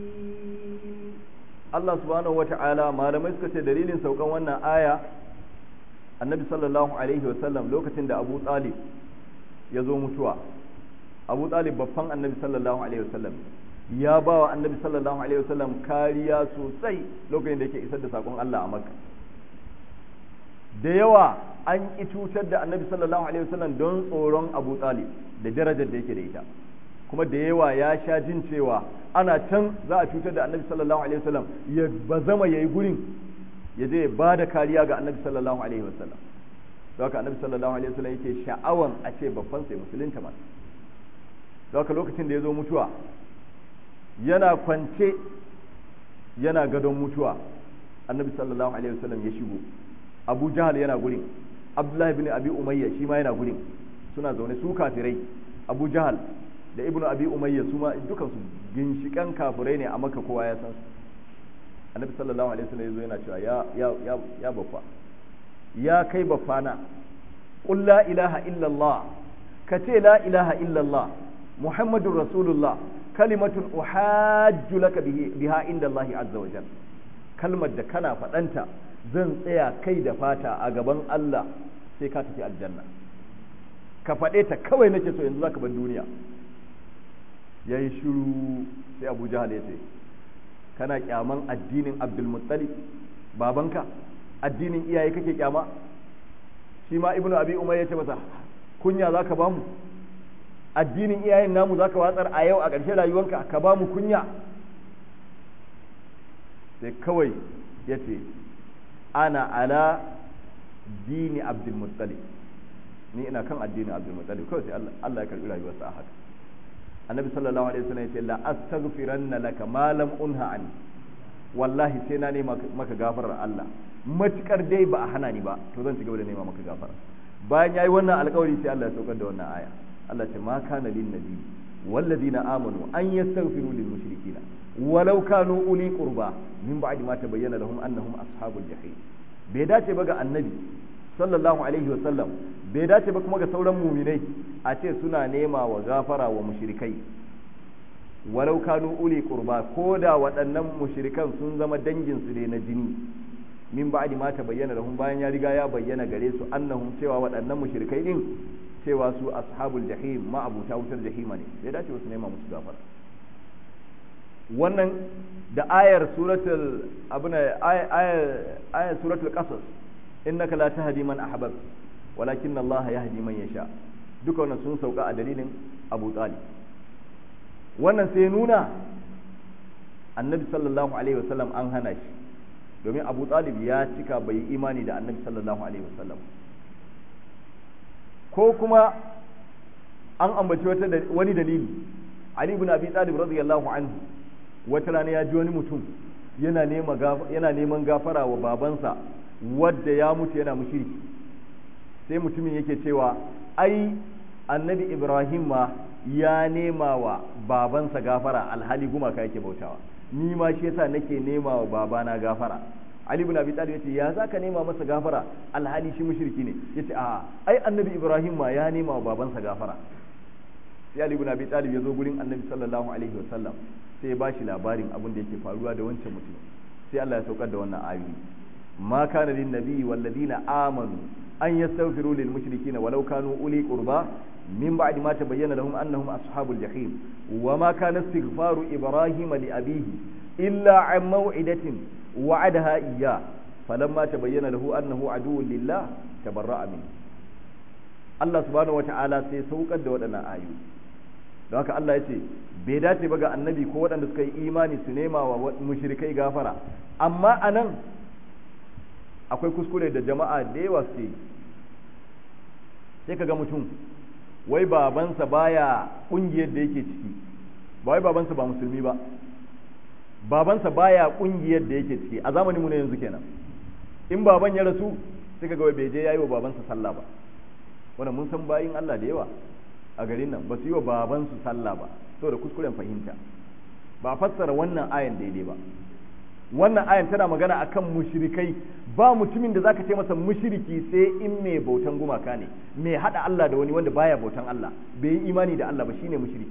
Allah subhanahu wata'ala malamai suka ce dalilin saukan wannan aya annabi sallallahu alaihi wasallam lokacin da Abu Talib ya zo mutuwa Abu Talib babban annabi sallallahu alaihi wasallam ya ba wa annabi sallallahu alaihi wasallam kariya sosai lokacin da yake isar da sakon Allah a Makka da yawa an ki cutar da annabi sallallahu alaihi wasallam don tsoron Abu Talib da darajar da yake da ita kuma da yawa ya sha jin cewa ana can za a cutar da annabi sallallahu alaihi wasallam ya bazama yayi gurin ya je ya ba da kariya ga annabi sallallahu alaihi wasallam don haka annabi sallallahu alaihi wasallam yake sha'awan a ce babban sai musulunta ma don haka lokacin da ya zo mutuwa yana kwance yana gadon mutuwa annabi sallallahu alaihi wasallam ya shigo abu jahal yana gurin abdullahi bin abi umayya shi ma yana gurin suna zaune su kafirai abu jahal da ibnu abi umayya su ma dukan su ginshikan kafirai ne a maka kowa ya san su annabi sallallahu alaihi wasallam yazo yana cewa ya ya ya ya baffa ya kai baffana qul la ilaha illa allah ka ce la ilaha illa allah muhammadur rasulullah kalimatun uhajju laka biha inda allah azza wa jalla kalmar da kana faɗanta zan tsaya kai da fata a gaban Allah sai ka tafi aljanna ka faɗe ta kawai nake so yanzu zaka bar duniya ya yi shiru sai abu jahal ya ce kana kyaman addinin abdulmuttalib babanka addinin iyaye kake kyama shi ma ibnu abi umar ya ce masa kunya zaka bamu addinin iyayen namu zaka watsar a yau a ƙarshen rayuwanka ka bamu kunya sai kawai ya ce ana ala dini abdulmuttalib ni ina kan addinin abdulmuttalib kawai sai Allah ya karbi rayuwarsa a haka annabi sallallahu alaihi wasallam ya ce la astaghfiranna laka ma lam unha ani wallahi sai na nema maka gafarar Allah matukar dai ba a hana ni ba to zan ci gaba da nema maka gafara bayan yayi wannan alƙawari sai Allah ya saukar da wannan aya Allah ce ma kana lin nabi والذين آمنوا أن يستغفروا للمشركين ولو كانوا أولي قربى من بعد ما تبين لهم أنهم أصحاب الجحيم bai dace ba ga annabi sallallahu alaihi wa sallam bai dace ba kuma ga sauran muminai a ce suna nema wa gafara wa mushrikai walau kanu uli qurba ko da waɗannan mushrikan sun zama dangin su ne na jini min ba'di ma tabayyana lahum bayan ya riga ya bayyana gare su annahum cewa waɗannan mushrikai din cewa su ashabul jahim ma abuta wutar jahima ne bai dace wasu nema musu gafara wannan da ayar suratul abuna ayar ayar suratul qasas innaka la tahdi man ahbab walakin Allah yahdi man yasha duka wannan sun sauka a dalilin Abu Talib wannan sai nuna annabi sallallahu alaihi wasallam an hana shi domin Abu Talib ya cika bai imani da annabi sallallahu alaihi wasallam ko kuma an ambaci wata wani dalili Ali ibn Abi Talib radiyallahu anhu wata rana ya ji wani mutum yana nema yana neman gafara wa babansa wadda ya mutu yana mushriki sai mutumin yake cewa ai annabi Ibrahim ma ya nema wa babansa gafara alhali gumaka yake bautawa ni ma shi yasa nake nema wa babana gafara Ali ibn Abi Talib yace ya zaka nema masa gafara alhali shi mushriki ne yace a ai annabi Ibrahim ma ya nema wa babansa gafara sai Ali ibn Abi Talib ya zo gurin annabi sallallahu alaihi wasallam sai ya bashi labarin abin da yake faruwa da wancan mutum sai Allah ya saukar da wannan ayoyi ma kana lin nabiyyi wal ladina amanu an yastaghfiru lil mushrikeena walau kanu uli qurba min ba'di ma tabayyana lahum annahum ashabul jahim wa ma kana istighfaru ibrahim li abihi illa an maw'idatin wa'adaha iyya falamma tabayyana lahu annahu aduwwun lillah tabarra'a min Allah subhanahu wata'ala sai saukar da waɗannan ayoyi don haka Allah ya ce bai dace ba ga annabi ko waɗanda suka yi imani su nema wa mushrikai gafara amma a nan akwai kuskure da jama'a da yawa su yi sai ka ga mutum wai babansa baya ƙungiyar da yake ciki ba wai babansa ba musulmi ba babansa baya ƙungiyar da yake ciki a zamanin mu ne yanzu kenan in baban ya rasu sai ka ga wai bai je yayi wa babansa sallah ba wannan mun san bayin Allah da yawa a garin nan ba su yi wa babansu sallah ba saboda kuskuren fahimta ba fassara wannan ayan daidai ba wannan ayan tana magana akan mushrikai ba mutumin da zaka ce masa mushriki sai in mai bautan gumaka ne mai hada Allah da wani wanda baya bautan Allah bai yi imani da Allah ba shine mushriki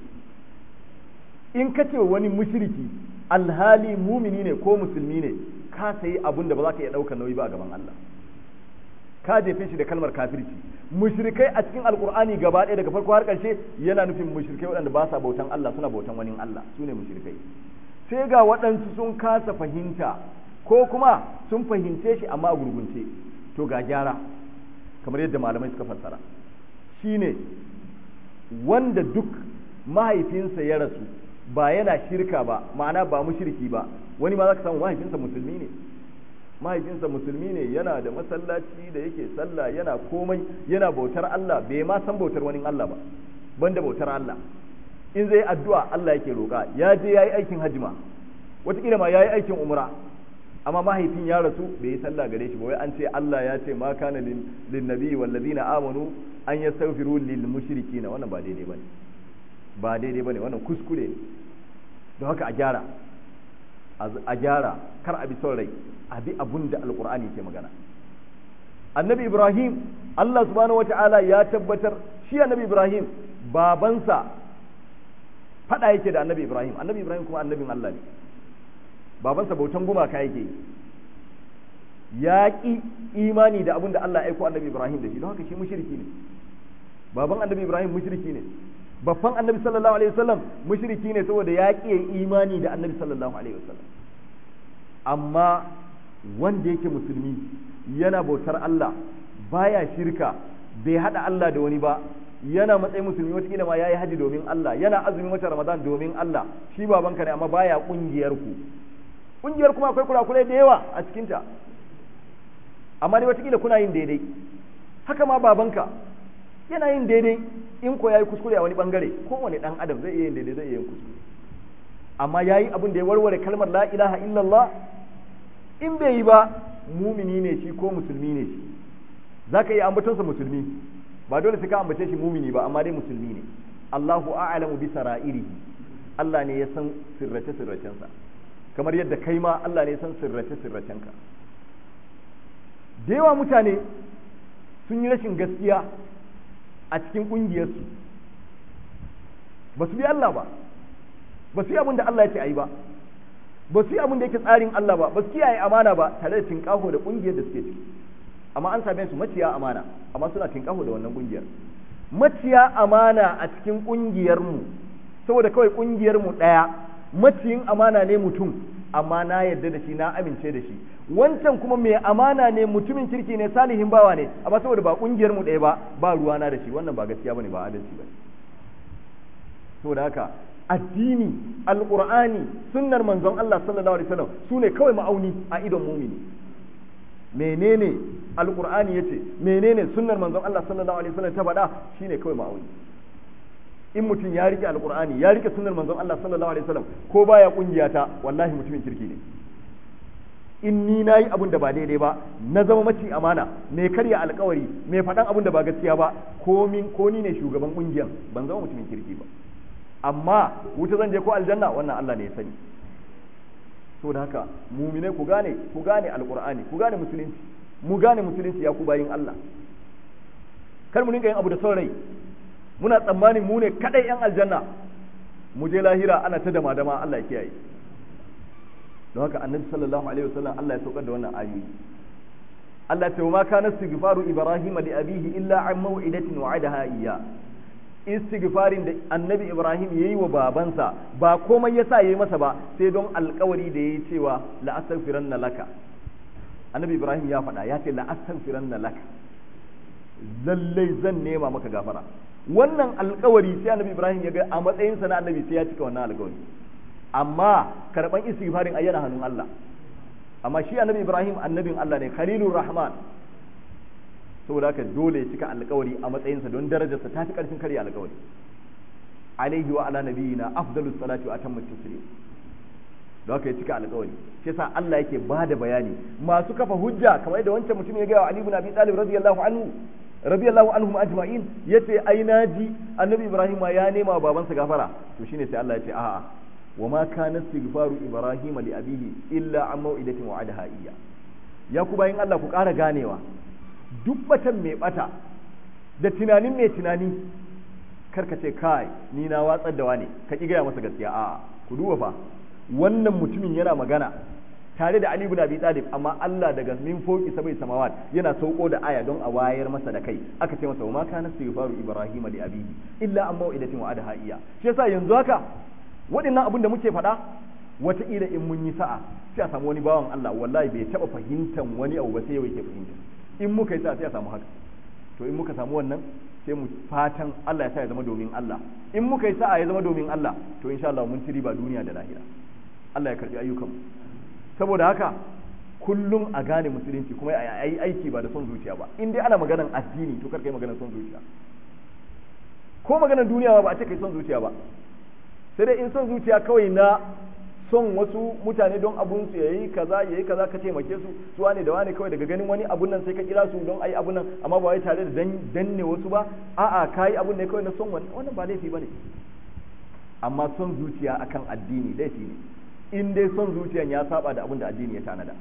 in ka ce wani mushriki alhali mumini ne ko musulmi ne ka sayi abun da ba za ka iya ɗaukar nauyi ba a gaban Allah ka jefe shi da kalmar kafirci mushrikai a cikin alkur'ani gaba ɗaya daga farko har ƙarshe yana nufin mushrikai waɗanda ba sa bautan Allah suna bautan wani Allah su ne mushrikai sai ga waɗansu sun kasa fahimta ko kuma sun fahimce shi amma a gurgunce to ga gyara kamar yadda malamai suka fassara shine wanda duk mahaifinsa ya rasu ba yana shirka ba ma'ana ba mushriki ba wani ma za ka samu mahaifinsa musulmi ne mahaifinsa musulmi ne yana da masallaci da yake sallah yana komai yana bautar Allah bai ma san bautar wani Allah ba banda bautar Allah in zai addu'a Allah yake roƙa ya je yayi aikin hajji ma wataƙila ma yayi aikin umra amma mahaifin ya rasu bai yi sallah gare shi ba wai an ce Allah ya ce ma kana lin nabi wal ladina amanu an yastaghfiru lil mushrikina wannan ba daidai bane ba daidai bane wannan kuskure ne don haka a gyara a gyara kar a bi son rai a bi abun da alqur'ani ke magana annabi ibrahim Allah subhanahu wata'ala ya tabbatar shi annabi ibrahim babansa fada yake da annabi ibrahim annabi ibrahim kuma annabin Allah ne babansa bautan gumaka yake ya ƙi imani da abin da Allah ya aiko annabi Ibrahim da shi don haka shi mushriki ne baban annabi Ibrahim mushriki ne babban annabi sallallahu alaihi wasallam mushriki ne saboda ya ƙi imani da annabi sallallahu alaihi wasallam amma wanda yake musulmi yana bautar Allah baya shirka bai hada Allah da wani ba yana matsayin musulmi wataƙila ma yayi haji domin Allah yana azumin wata Ramadan domin Allah shi babanka ne amma baya kungiyar ku kungiyar kuma akwai kurakurai da yawa a cikinta amma dai watakila kuna yin daidai haka ma babanka yana yin daidai in ko yayi kuskure a wani bangare kowane dan adam zai iya yin daidai zai iya yin kuskure amma yayi abin da ya warware kalmar la ilaha illallah in bai yi ba mumini ne shi ko musulmi ne shi zaka iya ambatonsa musulmi ba dole sai ka ambace shi mumini ba amma dai musulmi ne Allahu a'lamu bi sara'irihi Allah ne ya san sirrace sirracensa kamar yadda kai ma Allah ne san sirrace sirracenka da yawa mutane sun yi rashin gaskiya a cikin ƙungiyarsu ba su bi Allah ba ba su yi abin da Allah ya ce a yi ba ba su yi abin da yake tsarin Allah ba ba su kiyaye amana ba tare da tinkaho da ƙungiyar da suke ciki amma an same su maciya amana amma suna tinkaho da wannan ƙungiyar maciya amana a cikin ƙungiyarmu saboda kawai ƙungiyarmu ɗaya maciyin amana ne mutum amma na yarda da shi na amince da shi wancan kuma mai amana ne mutumin kirki ne salihin bawa ne amma saboda ba kungiyar mu ɗaya ba ba ruwana da shi wannan ba gaskiya bane ba adalci bane saboda haka addini alqur'ani sunnar manzon Allah sallallahu alaihi wasallam sune kawai ma'auni a idon mumini menene alqur'ani yace menene sunnar manzon Allah sallallahu alaihi wasallam ta faɗa shine kawai ma'auni in mutum ya rike alkur'ani ya rike sunnar manzon Allah sallallahu alaihi wasallam ko baya kungiya ta wallahi mutumin kirki ne in ni nayi abun da ba daidai ba na zama maci amana mai karya alkawari mai faɗan abun da ba gaskiya ba ko min ko ni ne shugaban kungiyan ban zama mutumin kirki ba amma wuta zan je ko aljanna wannan Allah ne ya sani saboda haka mumine ku gane ku gane alkur'ani ku gane musulunci mu gane musulunci ya ku bayin Allah kar mu dinga yin abu da son rai muna tsammanin mu ne kadai yan aljanna mu je lahira ana ta dama dama Allah ya kiyaye don haka annabi sallallahu alaihi wasallam Allah ya saukar da wannan ayoyi Allah ta ma kana istighfaru ibrahim li abihi illa an maw'idatin wa'adaha iyya istighfarin da annabi ibrahim yayi wa babansa ba komai yasa yayi masa ba sai don alkawari da yayi cewa la astaghfiranna laka annabi ibrahim ya faɗa ya ce la astaghfiranna laka lallai zan nema maka gafara wannan alkawari sai annabi ibrahim ya ga a matsayinsa na annabi sai ya cika wannan alkawari amma karban istighfarin ayyana hannun Allah amma shi annabi ibrahim annabin Allah ne khalilur rahman saboda haka dole ya cika alkawari a matsayinsa don darajarsa ta fi karfin karya alkawari alaihi wa ala nabiyina afdalus salati wa atammu taslim don haka ya cika alkawari shi yasa Allah yake bada bayani masu kafa hujja kamar yadda wancan mutum ya ga wa Ali ibn Abi Talib radiyallahu anhu radiyallahu anhum ajma'in yace ai naji annabi ibrahim ya nema wa babansa gafara to shine sai Allah ya ce a'a wa ma kana istighfaru ibrahim li abihi illa an mau'idatin wa'adaha iyya ya ku bayin Allah ku ƙara ganewa duk batan mai bata da tunanin mai tunani karka ce kai ni na watsar da wane ka ki gaya masa gaskiya a'a ku duba fa wannan mutumin yana magana tare da Ali ibn Abi Talib amma Allah daga min foki sabai samawat yana sauko da aya don a wayar masa da kai aka ce masa ma kana istighfaru ibrahim li abihi illa an mau'idatin wa adaha iya shi yasa yanzu haka waɗannan abin da muke faɗa wataƙila in mun yi sa'a sai a samu wani bawan Allah wallahi bai taɓa fahimtan wani abu ba sai yau yake fahimta in muka yi sa'a sai a samu haka to in muka samu wannan sai mu fatan Allah ya sa ya zama domin Allah in muka yi sa'a ya zama domin Allah to insha Allah mun ci riba duniya da lahira Allah ya karbi ayyukanmu saboda haka kullum a gane musulunci kuma a yi aiki ba da son zuciya ba in dai ana maganan addini to karka yi maganan son zuciya ko maganan duniya ba a ce kai son zuciya ba sai dai in son zuciya kawai na son wasu mutane don abun su yayi kaza yayi kaza ka taimake su su wane da wane kawai daga ganin wani abun nan sai ka kira su don ayi abun nan amma ba wai tare da danne wasu ba a'a kai abun ne kawai na son wani wannan ba laifi bane amma son zuciya akan addini laifi ne in dai son zuciyan ya saba da abun da addini ya tanada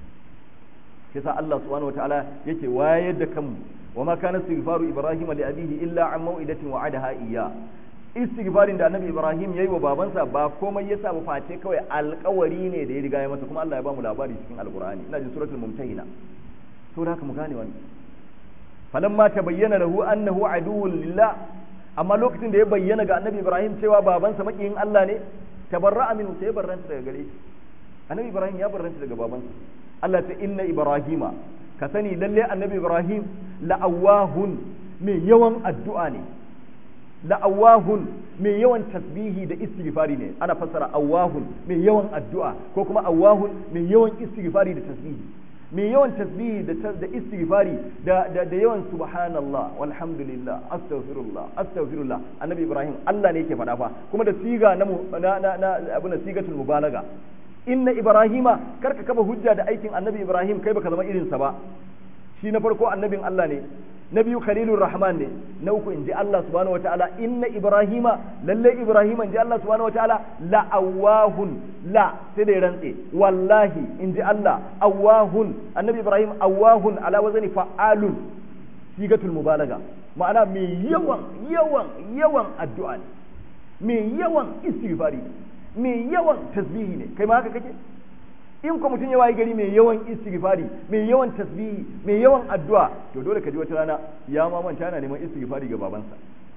yasa Allah subhanahu wataala yake wayar da kanmu wa ma kana istighfaru ibrahim li abihi illa an mau'idatin wa'adaha iyya istighfarin da annabi ibrahim yayi wa babansa ba komai yasa ba face kawai alƙawari ne da ya riga ya masa kuma Allah ya ba mu labari cikin alqur'ani ina jin suratul mumtahina to da haka mu gane wannan falamma tabayyana lahu annahu aduwwun lillah amma lokacin da ya bayyana ga annabi ibrahim cewa babansa makiyin Allah ne tabarra'a minhu sai barranta daga gare shi annabi ibrahim ya barranta daga babansa Allah ta inna ibrahima ka sani lalle annabi ibrahim la'awahun mai yawan addu'a ne la'awahun mai yawan tasbihi da istighfari ne ana fassara awahun mai yawan addu'a ko kuma awahun mai yawan istighfari da tasbihi mai yawan tasbihi da da istighfari da da, da yawan subhanallah walhamdulillah astaghfirullah astaghfirullah annabi ibrahim Allah ne yake faɗa fa kuma da siga na na na, na abuna sigatul mubalaga inna ibrahima karka kafa hujja da aikin annabi ibrahim kai baka zama irinsa ba shi na farko annabin Allah ne na biyu khalilur rahman ne na uku inji Allah subhanahu wataala inna ibrahima lalle ibrahima inji Allah subhanahu wataala la awahun la sai da rantse wallahi inji Allah awahun annabi ibrahim awahun ala wazani fa'alun sigatul mubalaga ma'ana mai yawan yawan yawan addu'a ne mai yawan istighfari ne mai yawan tasbihi ne kai ma haka kake in ko mutum ya wayi gari mai yawan istighfari mai yawan tasbihi mai yawan addu'a to dole ka ji wata rana ya ma manta yana neman istighfari ga babansa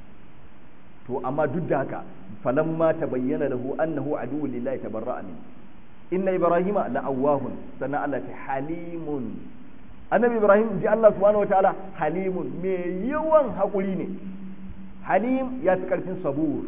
to amma duk da haka falamma tabayyana lahu annahu aduwwun lillahi tabarra'a min inna ibrahima la'awahun sannan Allah ta halimun annabi ibrahim ji Allah subhanahu wataala halimun mai yawan hakuri ne halim ya fi karfin sabur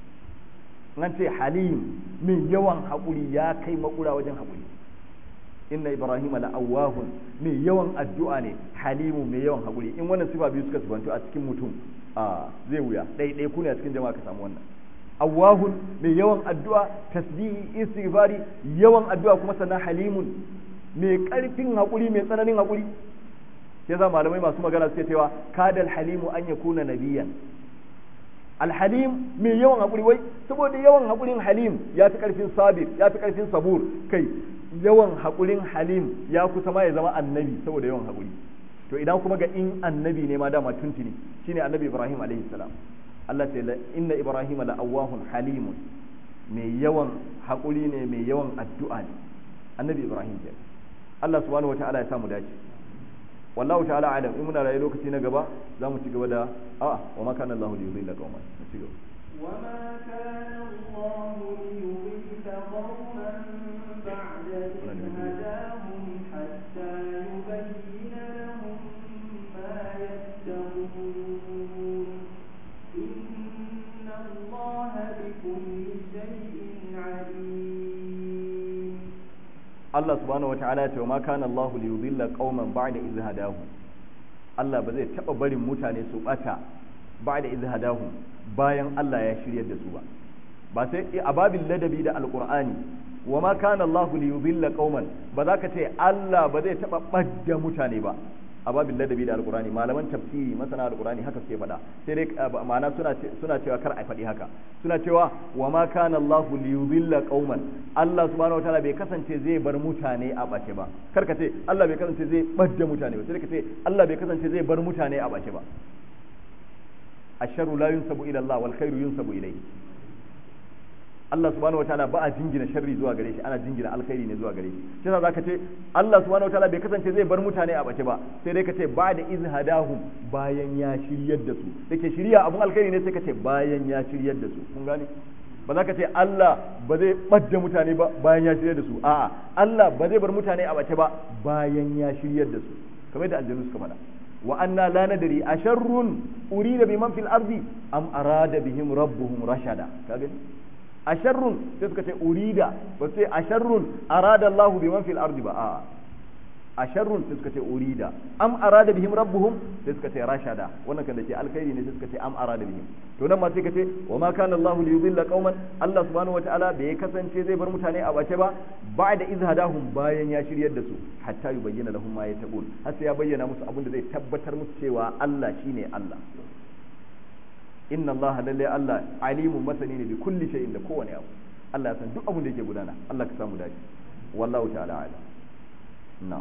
nan ce halim mai yawan haƙuri ya kai makura wajen haƙuri inna ibrahim la'awahun mai yawan addu'a ne halimu mai yawan haƙuri in wannan sifa biyu suka sifantu a cikin mutum a zai wuya ɗaiɗai ku ne a cikin jama'a ka samu wannan awahun mai yawan addu'a tasbihi istighfari yawan addu'a kuma sannan halimun mai ƙarfin haƙuri mai tsananin haƙuri yasa malamai masu magana suke cewa kadal halimu an yakuna nabiyan alhalim mai yawan haƙuri wai saboda yawan haƙurin halim ya fi ƙarfin sabir ya fi ƙarfin sabur kai yawan haƙurin halim ya kusa ma ya zama annabi saboda yawan haƙuri to idan kuma ga in annabi ne ma dama tuntuni shine annabi ibrahim alaihi salam Allah ce inna ibrahim la awwahun halimun mai yawan haƙuri ne mai yawan addu'a ne annabi ibrahim ke Allah subhanahu wataala ya samu dace wallahu ta'ala alam in muna rayu lokaci na gaba za mu ci gaba da a wa ma kana Allahu liyudilla qauman mu ci gaba wa ma kana Allahu liyudilla qauman ba'da idh hadahum hatta yubayyina lahum ma yattaqun inna Allaha bikulli shay'in alim Allah subhanahu wataala ya ce ma kana Allah li yudilla qauman ba'da idh hadahum Allah ba zai taba barin mutane su bata ba'da idh hadahum bayan Allah ya shiryar da su ba ba sai a babin ladabi da alqur'ani wa ma kana Allah li yudilla qauman ba za ka ce Allah ba zai taba badda mutane ba a babin ladabi da alqur'ani malaman tafsiri masana alqur'ani haka suke faɗa sai dai ma'ana suna suna cewa kar a faɗi haka suna cewa wa ma kana Allah li yudilla qauman Allah subhanahu wataala bai kasance zai bar mutane a bace ba kar ka ce Allah bai kasance zai badda mutane ba sai ka ce Allah bai kasance zai bar mutane a bace ba asharu la yunsabu ila Allah wal khairu yunsabu ilayhi Allah subhanahu wataala ba a jingina sharri zuwa gare shi ana jingina alkhairi ne zuwa gare shi shi yasa zaka ce Allah subhanahu wataala bai kasance zai bar mutane a bace ba sai dai ka ce ba da izhadahum bayan ya shiryar da su dake shiriya abun alkhairi ne sai ka ce bayan ya shiryar da su kun gane ba za ka ce Allah ba zai ɓadda mutane ba bayan ya shiryar da su a'a Allah ba zai bar mutane a bace ba bayan ya shiryar da su kamar yadda aljanu suka faɗa wa anna la nadri asharrun urida biman fil ardi am arada bihim rabbuhum rashada ka gani asharrun sai suka ce urida ba sai asharrun arada Allah biman fil ardi ba a'a a sharrun sai suka ce urida am arada bihim rabbuhum sai suka ce rashada wannan kan da ke alkhairi ne sai suka ce am arada bihim to nan ma sai ka ce wa ma kana Allahu li yudilla qauman Allah subhanahu wataala bai kasance zai bar mutane a bace ba ba'da iz hadahum bayan ya shiryar da su hatta yubayyana lahum ma yattaqun har sai ya bayyana musu abin da zai tabbatar musu cewa Allah shine Allah inna Allah lalle Allah alimun masani ne bi kulli shay'in da kowane abu Allah ya san duk abin da yake gudana Allah ka samu dace wallahu ta'ala alim na'am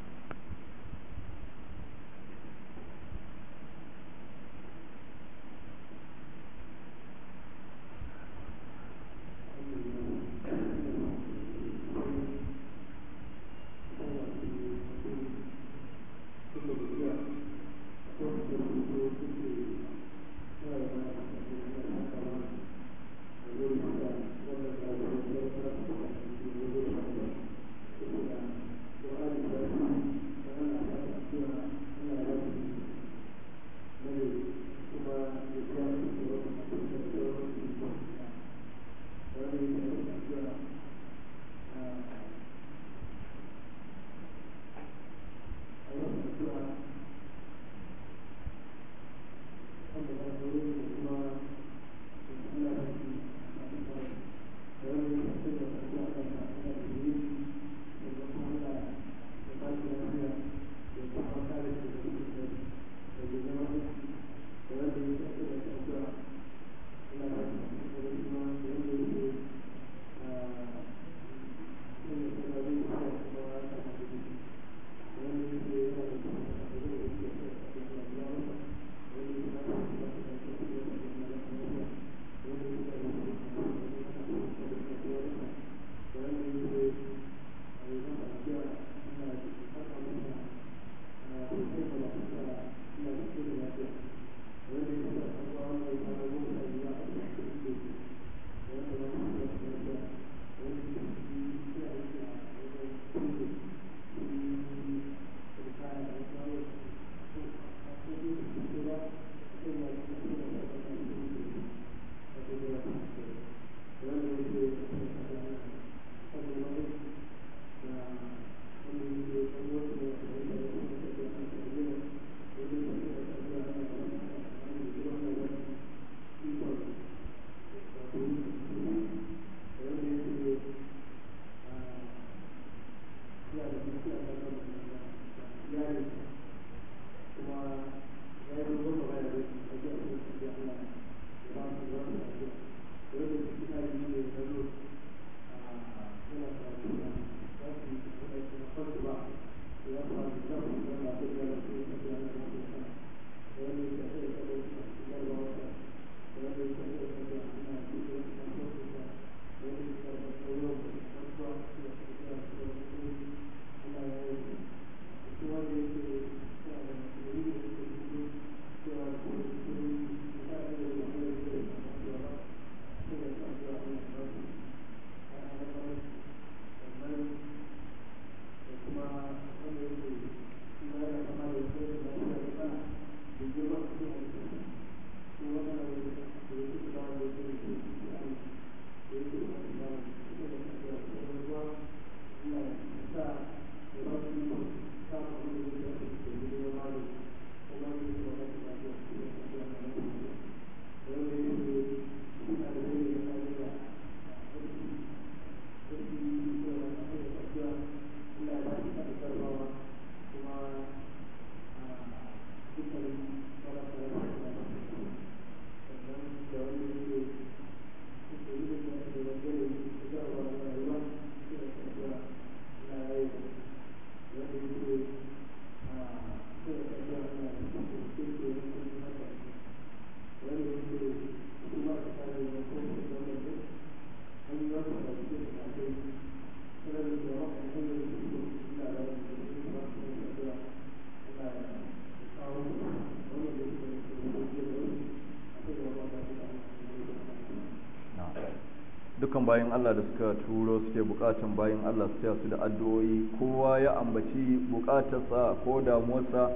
dukkan bayan Allah da suka turo suke bukatan bayan Allah su taya su da addu'o'i kowa ya ambaci bukatarsa ko damuwarsa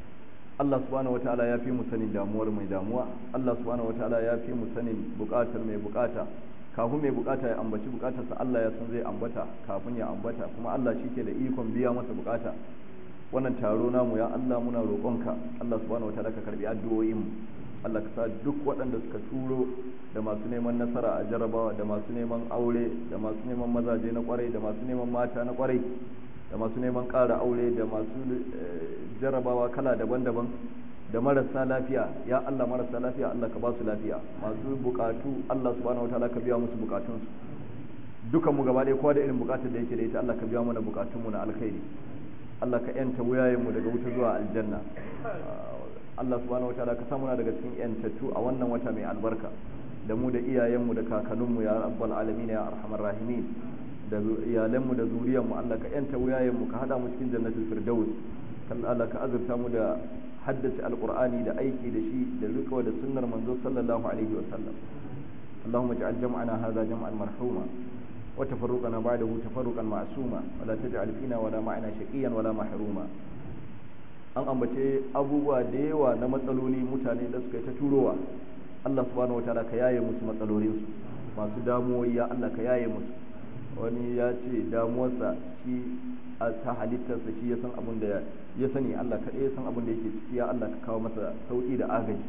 Allah subhanahu wataala ya fi mu sanin damuwar mai damuwa Allah subhanahu wataala ya fi mu sanin bukatar mai bukata kafin mai bukata ya ambaci bukatarsa Allah ya san zai ambata kafin ya ambata kuma Allah shi ke da ikon biya masa bukata wannan taro namu ya Allah muna roƙonka Allah subhanahu wataala ka karbi addu'o'in mu Allah ka sa duk waɗanda suka turo da masu neman nasara a jarabawa da masu neman aure da masu neman mazaje na kwarai da masu neman mata na kwarai da masu neman ƙara aure da masu jarabawa kala daban-daban da marasa lafiya ya Allah marasa lafiya Allah ka ba su lafiya masu bukatu Allah subhanahu wataala ka biya musu bukatunsu dukan mu gaba ɗaya kowa da irin bukatar da yake da ita Allah ka biya mana bukatun mu na alkhairi Allah ka yanta wuyayen mu daga wuta zuwa aljanna Allah subhanahu wataala ka samu daga cikin yantattu a wannan wata mai albarka da mu da iyayenmu da kakanninmu ya rabbal alamin ya arhamar rahimin da iyalanmu da zuriyarmu Allah ka yanta wuyayenmu ka hada mu cikin jannatul firdaus kan Allah ka azurta mu da haddace alqur'ani da aiki da shi da rikawa da sunnar manzo sallallahu alaihi wa sallam اللهم اجعل جمعنا هذا جمعا مرحوما وتفرقنا بعده تفرقا معصوما ولا تجعل فينا ولا معنا شقيا ولا محروما an ambace abubuwa da yawa na matsaloli mutane da suka yi ta turowa Allah subhanahu wataala ka yaye musu matsalolinsu masu damuwoyi ya Allah ka yaye musu wani ya ce damuwarsa shi a ta halittarsa shi ya san abin da ya sani Allah kaɗai ya san abin da yake ciki ya Allah ka kawo masa sauƙi da agaji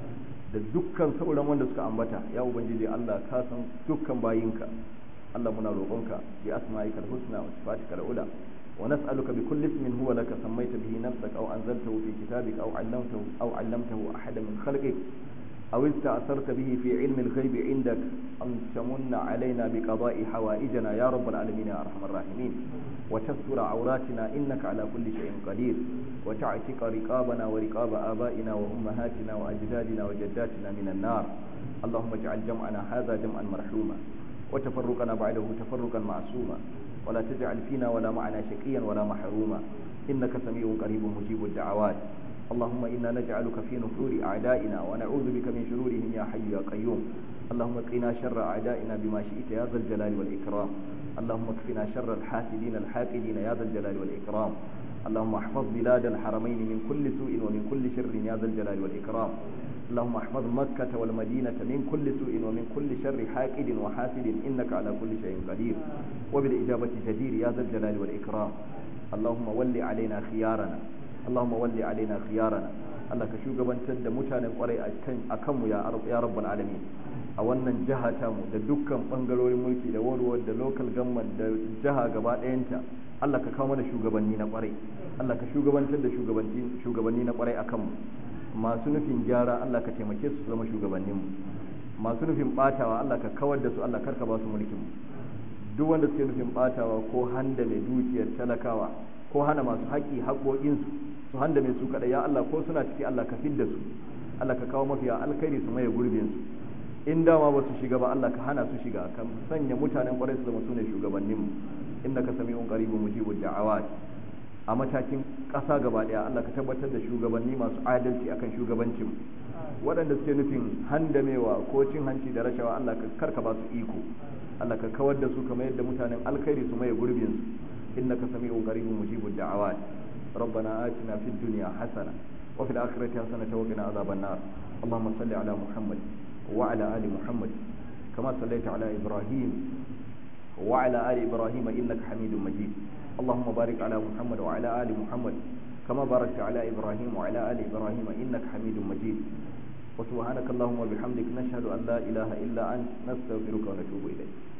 da dukkan sauran wanda suka ambata ya ubangiji Allah ka san dukkan bayinka Allah muna roƙonka bi asma'ikal husna wa sifatikal ula ونسألك بكل اسم هو لك سميت به نفسك أو أنزلته في كتابك أو علمته أو علمته أحدا من خلقك أو استأثرت به في علم الغيب عندك أن تمن علينا بقضاء حوائجنا يا رب العالمين يا أرحم الراحمين وتستر عوراتنا إنك على كل شيء قدير وتعتق رقابنا ورقاب آبائنا وأمهاتنا وأجدادنا وجداتنا من النار اللهم اجعل جمعنا هذا جمعا مرحوما وتفرقنا بعده تفرقا معصوما ولا تجعل فينا ولا معنا شقيا ولا محروما إنك سميع قريب مجيب الدعوات اللهم إنا نجعلك في نحور أعدائنا ونعوذ بك من شرورهم يا حي يا قيوم اللهم قنا شر أعدائنا بما شئت يا ذا الجلال والإكرام اللهم اكفنا شر الحاسدين الحاقدين يا ذا الجلال والإكرام اللهم احفظ بلاد الحرمين من كل سوء ومن كل شر يا ذا الجلال والإكرام اللهم احفظ مكة والمدينة من كل سوء ومن كل شر حاقد وحاسد إنك على كل شيء قدير وبالإجابة جدير يا ذا الجلال والإكرام اللهم ول علينا خيارنا اللهم ول علينا خيارنا Allah ka shugabantar da mutanen kwarai a kanmu ya rabbal alamin a wannan jiha tamu da dukkan bangarorin mulki da warwar da local government da jiha gaba ɗayanta Allah ka kawo mana shugabanni na kwarai Allah ka shugabantar da shugabanni na kwarai a kanmu masu nufin gyara Allah ka taimake su zama shugabanninmu masu nufin batawa Allah ka kawar da su Allah karka ba su mulkin mu duk wanda suke nufin batawa ko handa mai dukiyar talakawa ko hana masu haƙi haƙoƙinsu su handa mai su kaɗai ya Allah ko suna ciki Allah ka fidda su Allah ka kawo mafiya alkhairi su maye gurbin su in dama ba su shiga ba Allah ka hana su shiga ka sanya mutanen ƙwarai su zama su ne shugabanninmu innaka sami'un qaribun mujibud da'awat a matakin ƙasa gaba ɗaya Allah ka tabbatar da shugabanni masu adalci akan shugabancin waɗanda suke nufin handamewa ko cin hanci da rashawa Allah ka karka ba su iko Allah ka kawar da su kamar yadda mutanen alkhairi su maye gurbin su innaka sami'un qaribun mujibud da'awat ربنا آتنا في الدنيا حسنة وفي الآخرة حسنة وقنا عذاب النار اللهم صل على محمد وعلى آل محمد كما صليت على إبراهيم وعلى آل إبراهيم إنك حميد مجيد اللهم بارك على محمد وعلى آل محمد كما باركت على إبراهيم وعلى آل إبراهيم إنك حميد مجيد وسبحانك اللهم وبحمدك نشهد أن لا إله إلا أنت نستغفرك ونتوب إليك